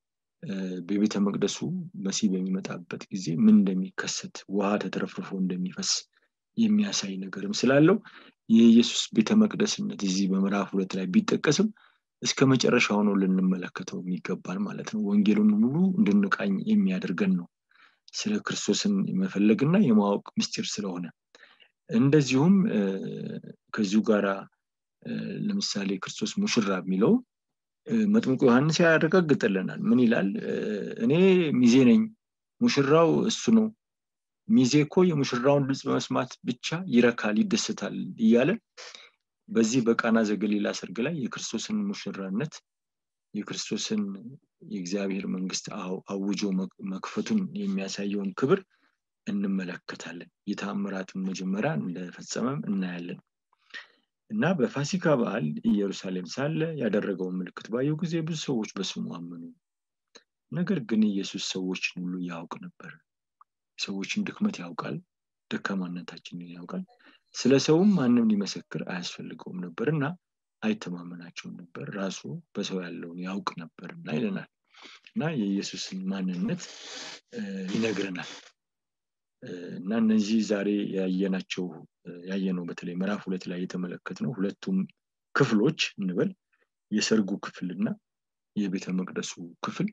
በቤተ መቅደሱ መሲህ በሚመጣበት ጊዜ ምን እንደሚከሰት ውሃ ተትረፍርፎ እንደሚፈስ የሚያሳይ ነገርም ስላለው የኢየሱስ ቤተ መቅደስነት እዚህ በምዕራፍ ሁለት ላይ ቢጠቀስም እስከ መጨረሻው ነው ልንመለከተው የሚገባል ማለት ነው ወንጌሉን ሙሉ እንድንቃኝ የሚያደርገን ነው ስለ ክርስቶስን የመፈለግና የማወቅ ምስጢር ስለሆነ እንደዚሁም ከዚሁ ጋር ለምሳሌ ክርስቶስ ሙሽራ የሚለው መጥምቁ ዮሐንስ ያረጋግጥልናል ምን ይላል እኔ ሚዜ ነኝ ሙሽራው እሱ ነው ሚዜ እኮ የሙሽራውን ድምፅ በመስማት ብቻ ይረካል ይደስታል እያለ በዚህ በቃና ዘገሊላ ሰርግ ላይ የክርስቶስን ሙሽራነት የክርስቶስን የእግዚአብሔር መንግስት አውጆ መክፈቱን የሚያሳየውን ክብር እንመለከታለን የተአምራትን መጀመሪያ እንደፈጸመም እናያለን እና በፋሲካ በዓል ኢየሩሳሌም ሳለ ያደረገውን ምልክት ባየው ጊዜ ብዙ ሰዎች በስሙ አመኑ ነገር ግን ኢየሱስ ሰዎችን ሁሉ ያውቅ ነበር ሰዎችን ድክመት ያውቃል ደካማነታችንን ያውቃል ስለ ሰውም ማንም ሊመሰክር አያስፈልገውም ነበር እና አይተማመናቸውም ነበር ራሱ በሰው ያለውን ያውቅ ነበርና ይለናል እና የኢየሱስን ማንነት ይነግረናል እና እነዚህ ዛሬ ያየናቸው ያየነው በተለይ ምዕራፍ ሁለት ላይ የተመለከት ነው ሁለቱም ክፍሎች እንበል የሰርጉ ክፍልና የቤተ መቅደሱ ክፍል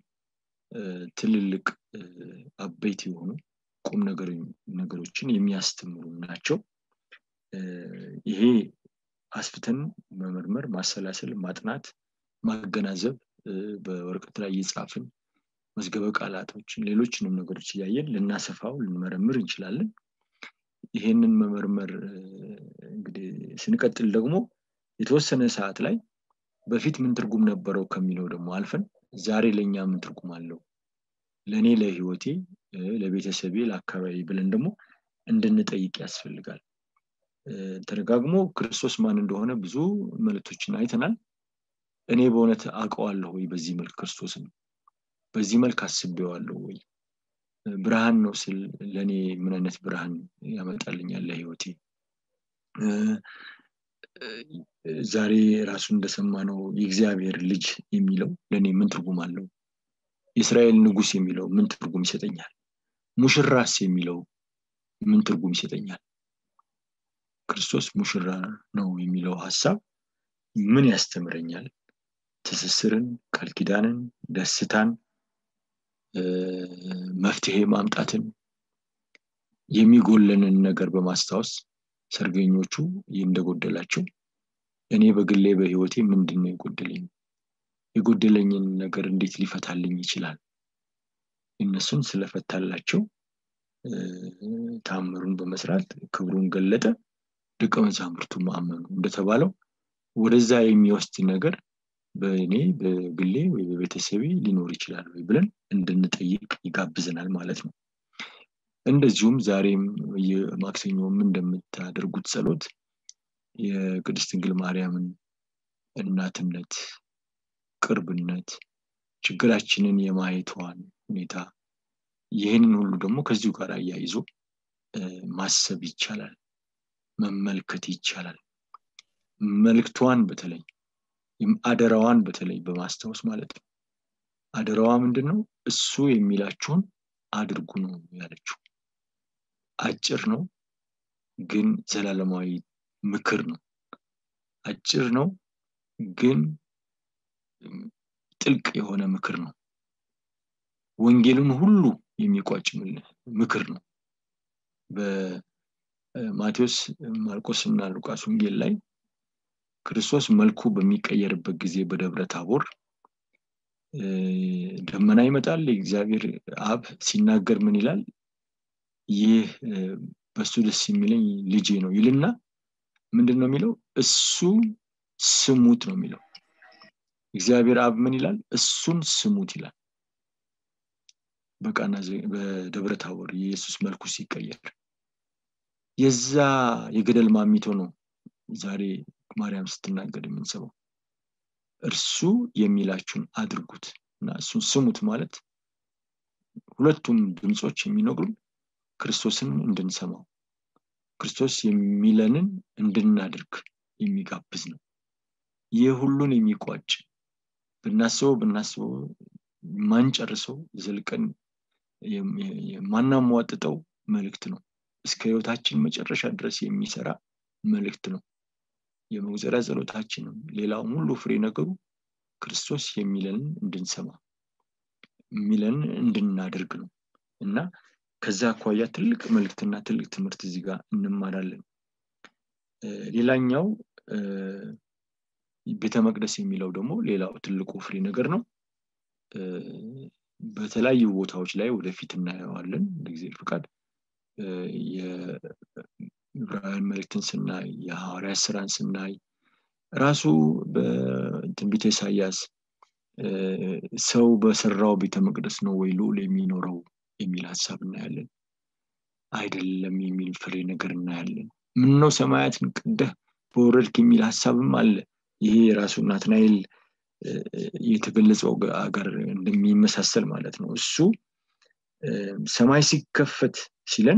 ትልልቅ አበይት የሆኑ ቁም ነገሮችን የሚያስተምሩ ናቸው ይሄ አስፍተን መመርመር ማሰላሰል ማጥናት ማገናዘብ በወረቀት ላይ እየጻፍን መዝገበ ቃላቶችን ሌሎችንም ነገሮች እያየን ልናሰፋው ልንመረምር እንችላለን ይሄንን መመርመር እንግዲህ ስንቀጥል ደግሞ የተወሰነ ሰዓት ላይ በፊት ምን ትርጉም ነበረው ከሚለው ደግሞ አልፈን ዛሬ ለእኛ ምን ትርጉም አለው ለእኔ ለህይወቴ ለቤተሰቤ ለአካባቢ ብለን ደግሞ እንድንጠይቅ ያስፈልጋል ተደጋግሞ ክርስቶስ ማን እንደሆነ ብዙ መልእክቶችን አይተናል እኔ በእውነት አውቀዋለሁ ወይ በዚህ መልክ ክርስቶስን በዚህ መልክ አስቤዋለሁ ወይ ብርሃን ነው ስል ለእኔ ምን አይነት ብርሃን ያመጣልኛል ለህይወቴ ዛሬ ራሱ እንደሰማ ነው የእግዚአብሔር ልጅ የሚለው ለእኔ ምን ትርጉም አለው የእስራኤል ንጉስ የሚለው ምን ትርጉም ይሰጠኛል ሙሽራስ የሚለው ምን ትርጉም ይሰጠኛል ክርስቶስ ሙሽራ ነው የሚለው ሀሳብ ምን ያስተምረኛል ትስስርን ቃል ኪዳንን ደስታን መፍትሄ ማምጣትን የሚጎለንን ነገር በማስታወስ ሰርገኞቹ እንደጎደላቸው እኔ በግሌ በህይወቴ ምንድን ነው የጎደለኝ የጎደለኝን ነገር እንዴት ሊፈታልኝ ይችላል እነሱን ስለፈታላቸው ታምሩን በመስራት ክብሩን ገለጠ ደቀ መዛሙርቱ ማመኑ እንደተባለው ወደዛ የሚወስድ ነገር በእኔ በግሌ ወይ በቤተሰቤ ሊኖር ይችላል ወይ ብለን እንድንጠይቅ ይጋብዘናል ማለት ነው እንደዚሁም ዛሬም ማክሰኞም እንደምታደርጉት ጸሎት የቅድስት ድንግል ማርያምን እናትነት ቅርብነት ችግራችንን የማየቷን ሁኔታ ይህንን ሁሉ ደግሞ ከዚሁ ጋር አያይዞ ማሰብ ይቻላል መመልከት ይቻላል መልክቷን በተለይ አደራዋን በተለይ በማስታወስ ማለት ነው አደራዋ ምንድን ነው እሱ የሚላችሁን አድርጉ ነው ያለችው አጭር ነው ግን ዘላለማዊ ምክር ነው አጭር ነው ግን ጥልቅ የሆነ ምክር ነው ወንጌልን ሁሉ የሚቋጭ ምክር ነው በማቴዎስ ማርቆስ እና ሉቃስ ወንጌል ላይ ክርስቶስ መልኩ በሚቀየርበት ጊዜ በደብረ ታቦር ደመና ይመጣል የእግዚአብሔር አብ ሲናገር ምን ይላል ይህ በሱ ደስ የሚለኝ ልጄ ነው ይልና ምንድን ነው የሚለው እሱ ስሙት ነው የሚለው እግዚአብሔር አብ ምን ይላል እሱን ስሙት ይላል በቃና በደብረ ታቦር የኢየሱስ መልኩ ሲቀየር የዛ የገደል ማሚቶ ነው ዛሬ ማርያም ስትናገር የምንሰማው እርሱ የሚላችሁን አድርጉት እና እሱን ስሙት ማለት ሁለቱም ድምፆች የሚነግሩን ክርስቶስን እንድንሰማው ክርስቶስ የሚለንን እንድናደርግ የሚጋብዝ ነው ይህ ሁሉን የሚቋጭ ብናስበው ብናስበው ማንጨርሰው ዘልቀን የማናሟጥጠው መልእክት ነው እስከ ህይወታችን መጨረሻ ድረስ የሚሰራ መልእክት ነው የመውዘሪያ ጸሎታችንም ሌላውም ሁሉ ፍሬ ነገሩ ክርስቶስ የሚለንን እንድንሰማ የሚለንን እንድናደርግ ነው እና ከዛ አኳያ ትልቅ መልእክትና ትልቅ ትምህርት እዚህ ጋር እንማራለን ሌላኛው ቤተ መቅደስ የሚለው ደግሞ ሌላው ትልቁ ፍሬ ነገር ነው በተለያዩ ቦታዎች ላይ ወደፊት እናየዋለን ጊዜ ፍቃድ የዕብራውያን መልእክትን ስናይ የሐዋርያ ስራን ስናይ ራሱ በትንቢተ ኢሳያስ ሰው በሰራው ቤተ መቅደስ ነው ወይ ልዑል የሚኖረው የሚል ሀሳብ እናያለን አይደለም የሚል ፍሬ ነገር እናያለን ምን ነው ሰማያትን ቅደህ በወረድክ የሚል ሀሳብም አለ ይሄ የራሱ ናትናኤል የተገለጸው ጋር እንደሚመሳሰል ማለት ነው እሱ ሰማይ ሲከፈት ሲለን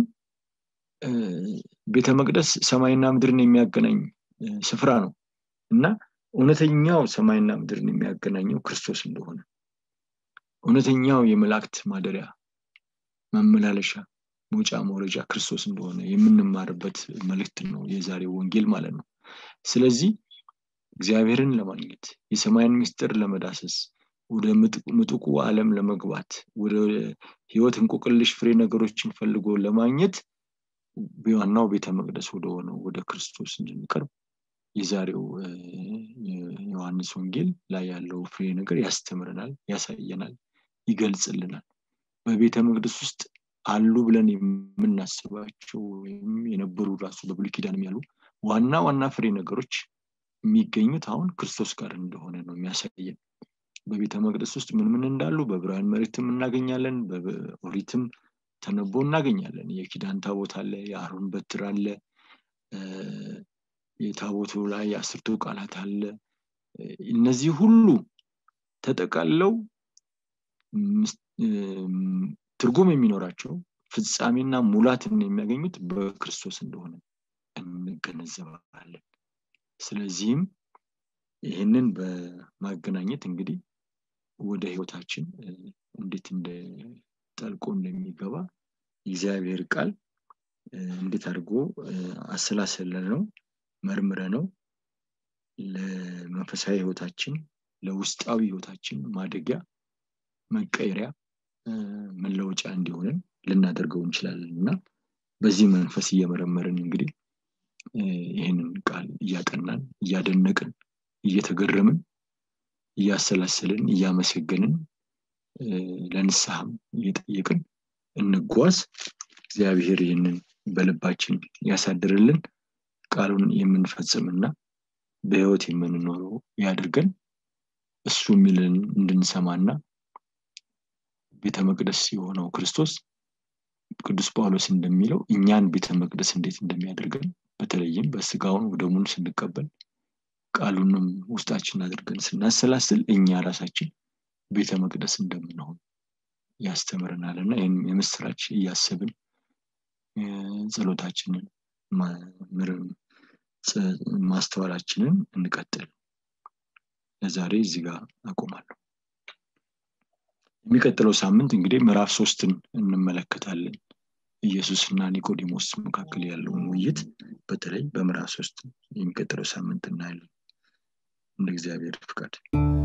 ቤተ መቅደስ ሰማይና ምድርን የሚያገናኝ ስፍራ ነው እና እውነተኛው ሰማይና ምድርን የሚያገናኘው ክርስቶስ እንደሆነ እውነተኛው የመላእክት ማደሪያ መመላለሻ መውጫ መውረጃ ክርስቶስ እንደሆነ የምንማርበት መልእክት ነው የዛሬው ወንጌል ማለት ነው ስለዚህ እግዚአብሔርን ለማግኘት የሰማይን ምስጢር ለመዳሰስ ወደ ምጡቁ ዓለም ለመግባት ወደ ህይወት እንቆቅልሽ ፍሬ ነገሮችን ፈልጎ ለማግኘት ዋናው ቤተ መቅደስ ወደሆነው ወደ ክርስቶስ እንድንቀርብ የዛሬው ዮሐንስ ወንጌል ላይ ያለው ፍሬ ነገር ያስተምረናል ያሳየናል ይገልጽልናል በቤተ መቅደስ ውስጥ አሉ ብለን የምናስባቸው ወይም የነበሩ ራሱ በብሉ ኪዳንም ያሉ ዋና ዋና ፍሬ ነገሮች የሚገኙት አሁን ክርስቶስ ጋር እንደሆነ ነው የሚያሳየን በቤተ መቅደስ ውስጥ ምን ምን እንዳሉ በብርሃን መሬትም እናገኛለን በኦሪትም ተነቦ እናገኛለን የኪዳን ታቦት አለ የአሮን በትር አለ የታቦቱ ላይ የአስርቱ ቃላት አለ እነዚህ ሁሉ ተጠቃለው ትርጉም የሚኖራቸው ፍጻሜና ሙላትን የሚያገኙት በክርስቶስ እንደሆነ እንገነዘባለን ስለዚህም ይህንን በማገናኘት እንግዲህ ወደ ህይወታችን እንዴት እንደ ጠልቆ እንደሚገባ የእግዚአብሔር ቃል እንዴት አድርጎ አሰላሰለ ነው መርምረ ነው ለመንፈሳዊ ህይወታችን ለውስጣዊ ህይወታችን ማደጊያ መቀየሪያ መለወጫ እንዲሆንን ልናደርገው እንችላለን እና በዚህ መንፈስ እየመረመርን እንግዲህ ይህንን ቃል እያጠናን እያደነቅን እየተገረምን እያሰላሰልን እያመሰገንን ለንስሐም እየጠየቅን እንጓዝ እግዚአብሔር ይህንን በልባችን ያሳድርልን ቃሉን የምንፈጽምና በህይወት የምንኖረው ያድርገን እሱ የሚልን እንድንሰማና ቤተ መቅደስ የሆነው ክርስቶስ ቅዱስ ጳውሎስ እንደሚለው እኛን ቤተ መቅደስ እንዴት እንደሚያደርገን በተለይም በስጋውን ወደሙን ስንቀበል ቃሉንም ውስጣችን አድርገን ስናሰላስል እኛ ራሳችን ቤተ መቅደስ እንደምንሆን ያስተምረናል እና ይህም የምስራች እያሰብን ጸሎታችንን ማስተዋላችንን እንቀጥል ለዛሬ እዚህ ጋር አቆማለሁ የሚቀጥለው ሳምንት እንግዲህ ምዕራፍ ሶስትን እንመለከታለን ኢየሱስና ኒቆዲሞስ መካከል ያለውን ውይይት በተለይ በምዕራፍ ሶስት የሚቀጥለው ሳምንት እናያለን እንደ እግዚአብሔር ፍቃድ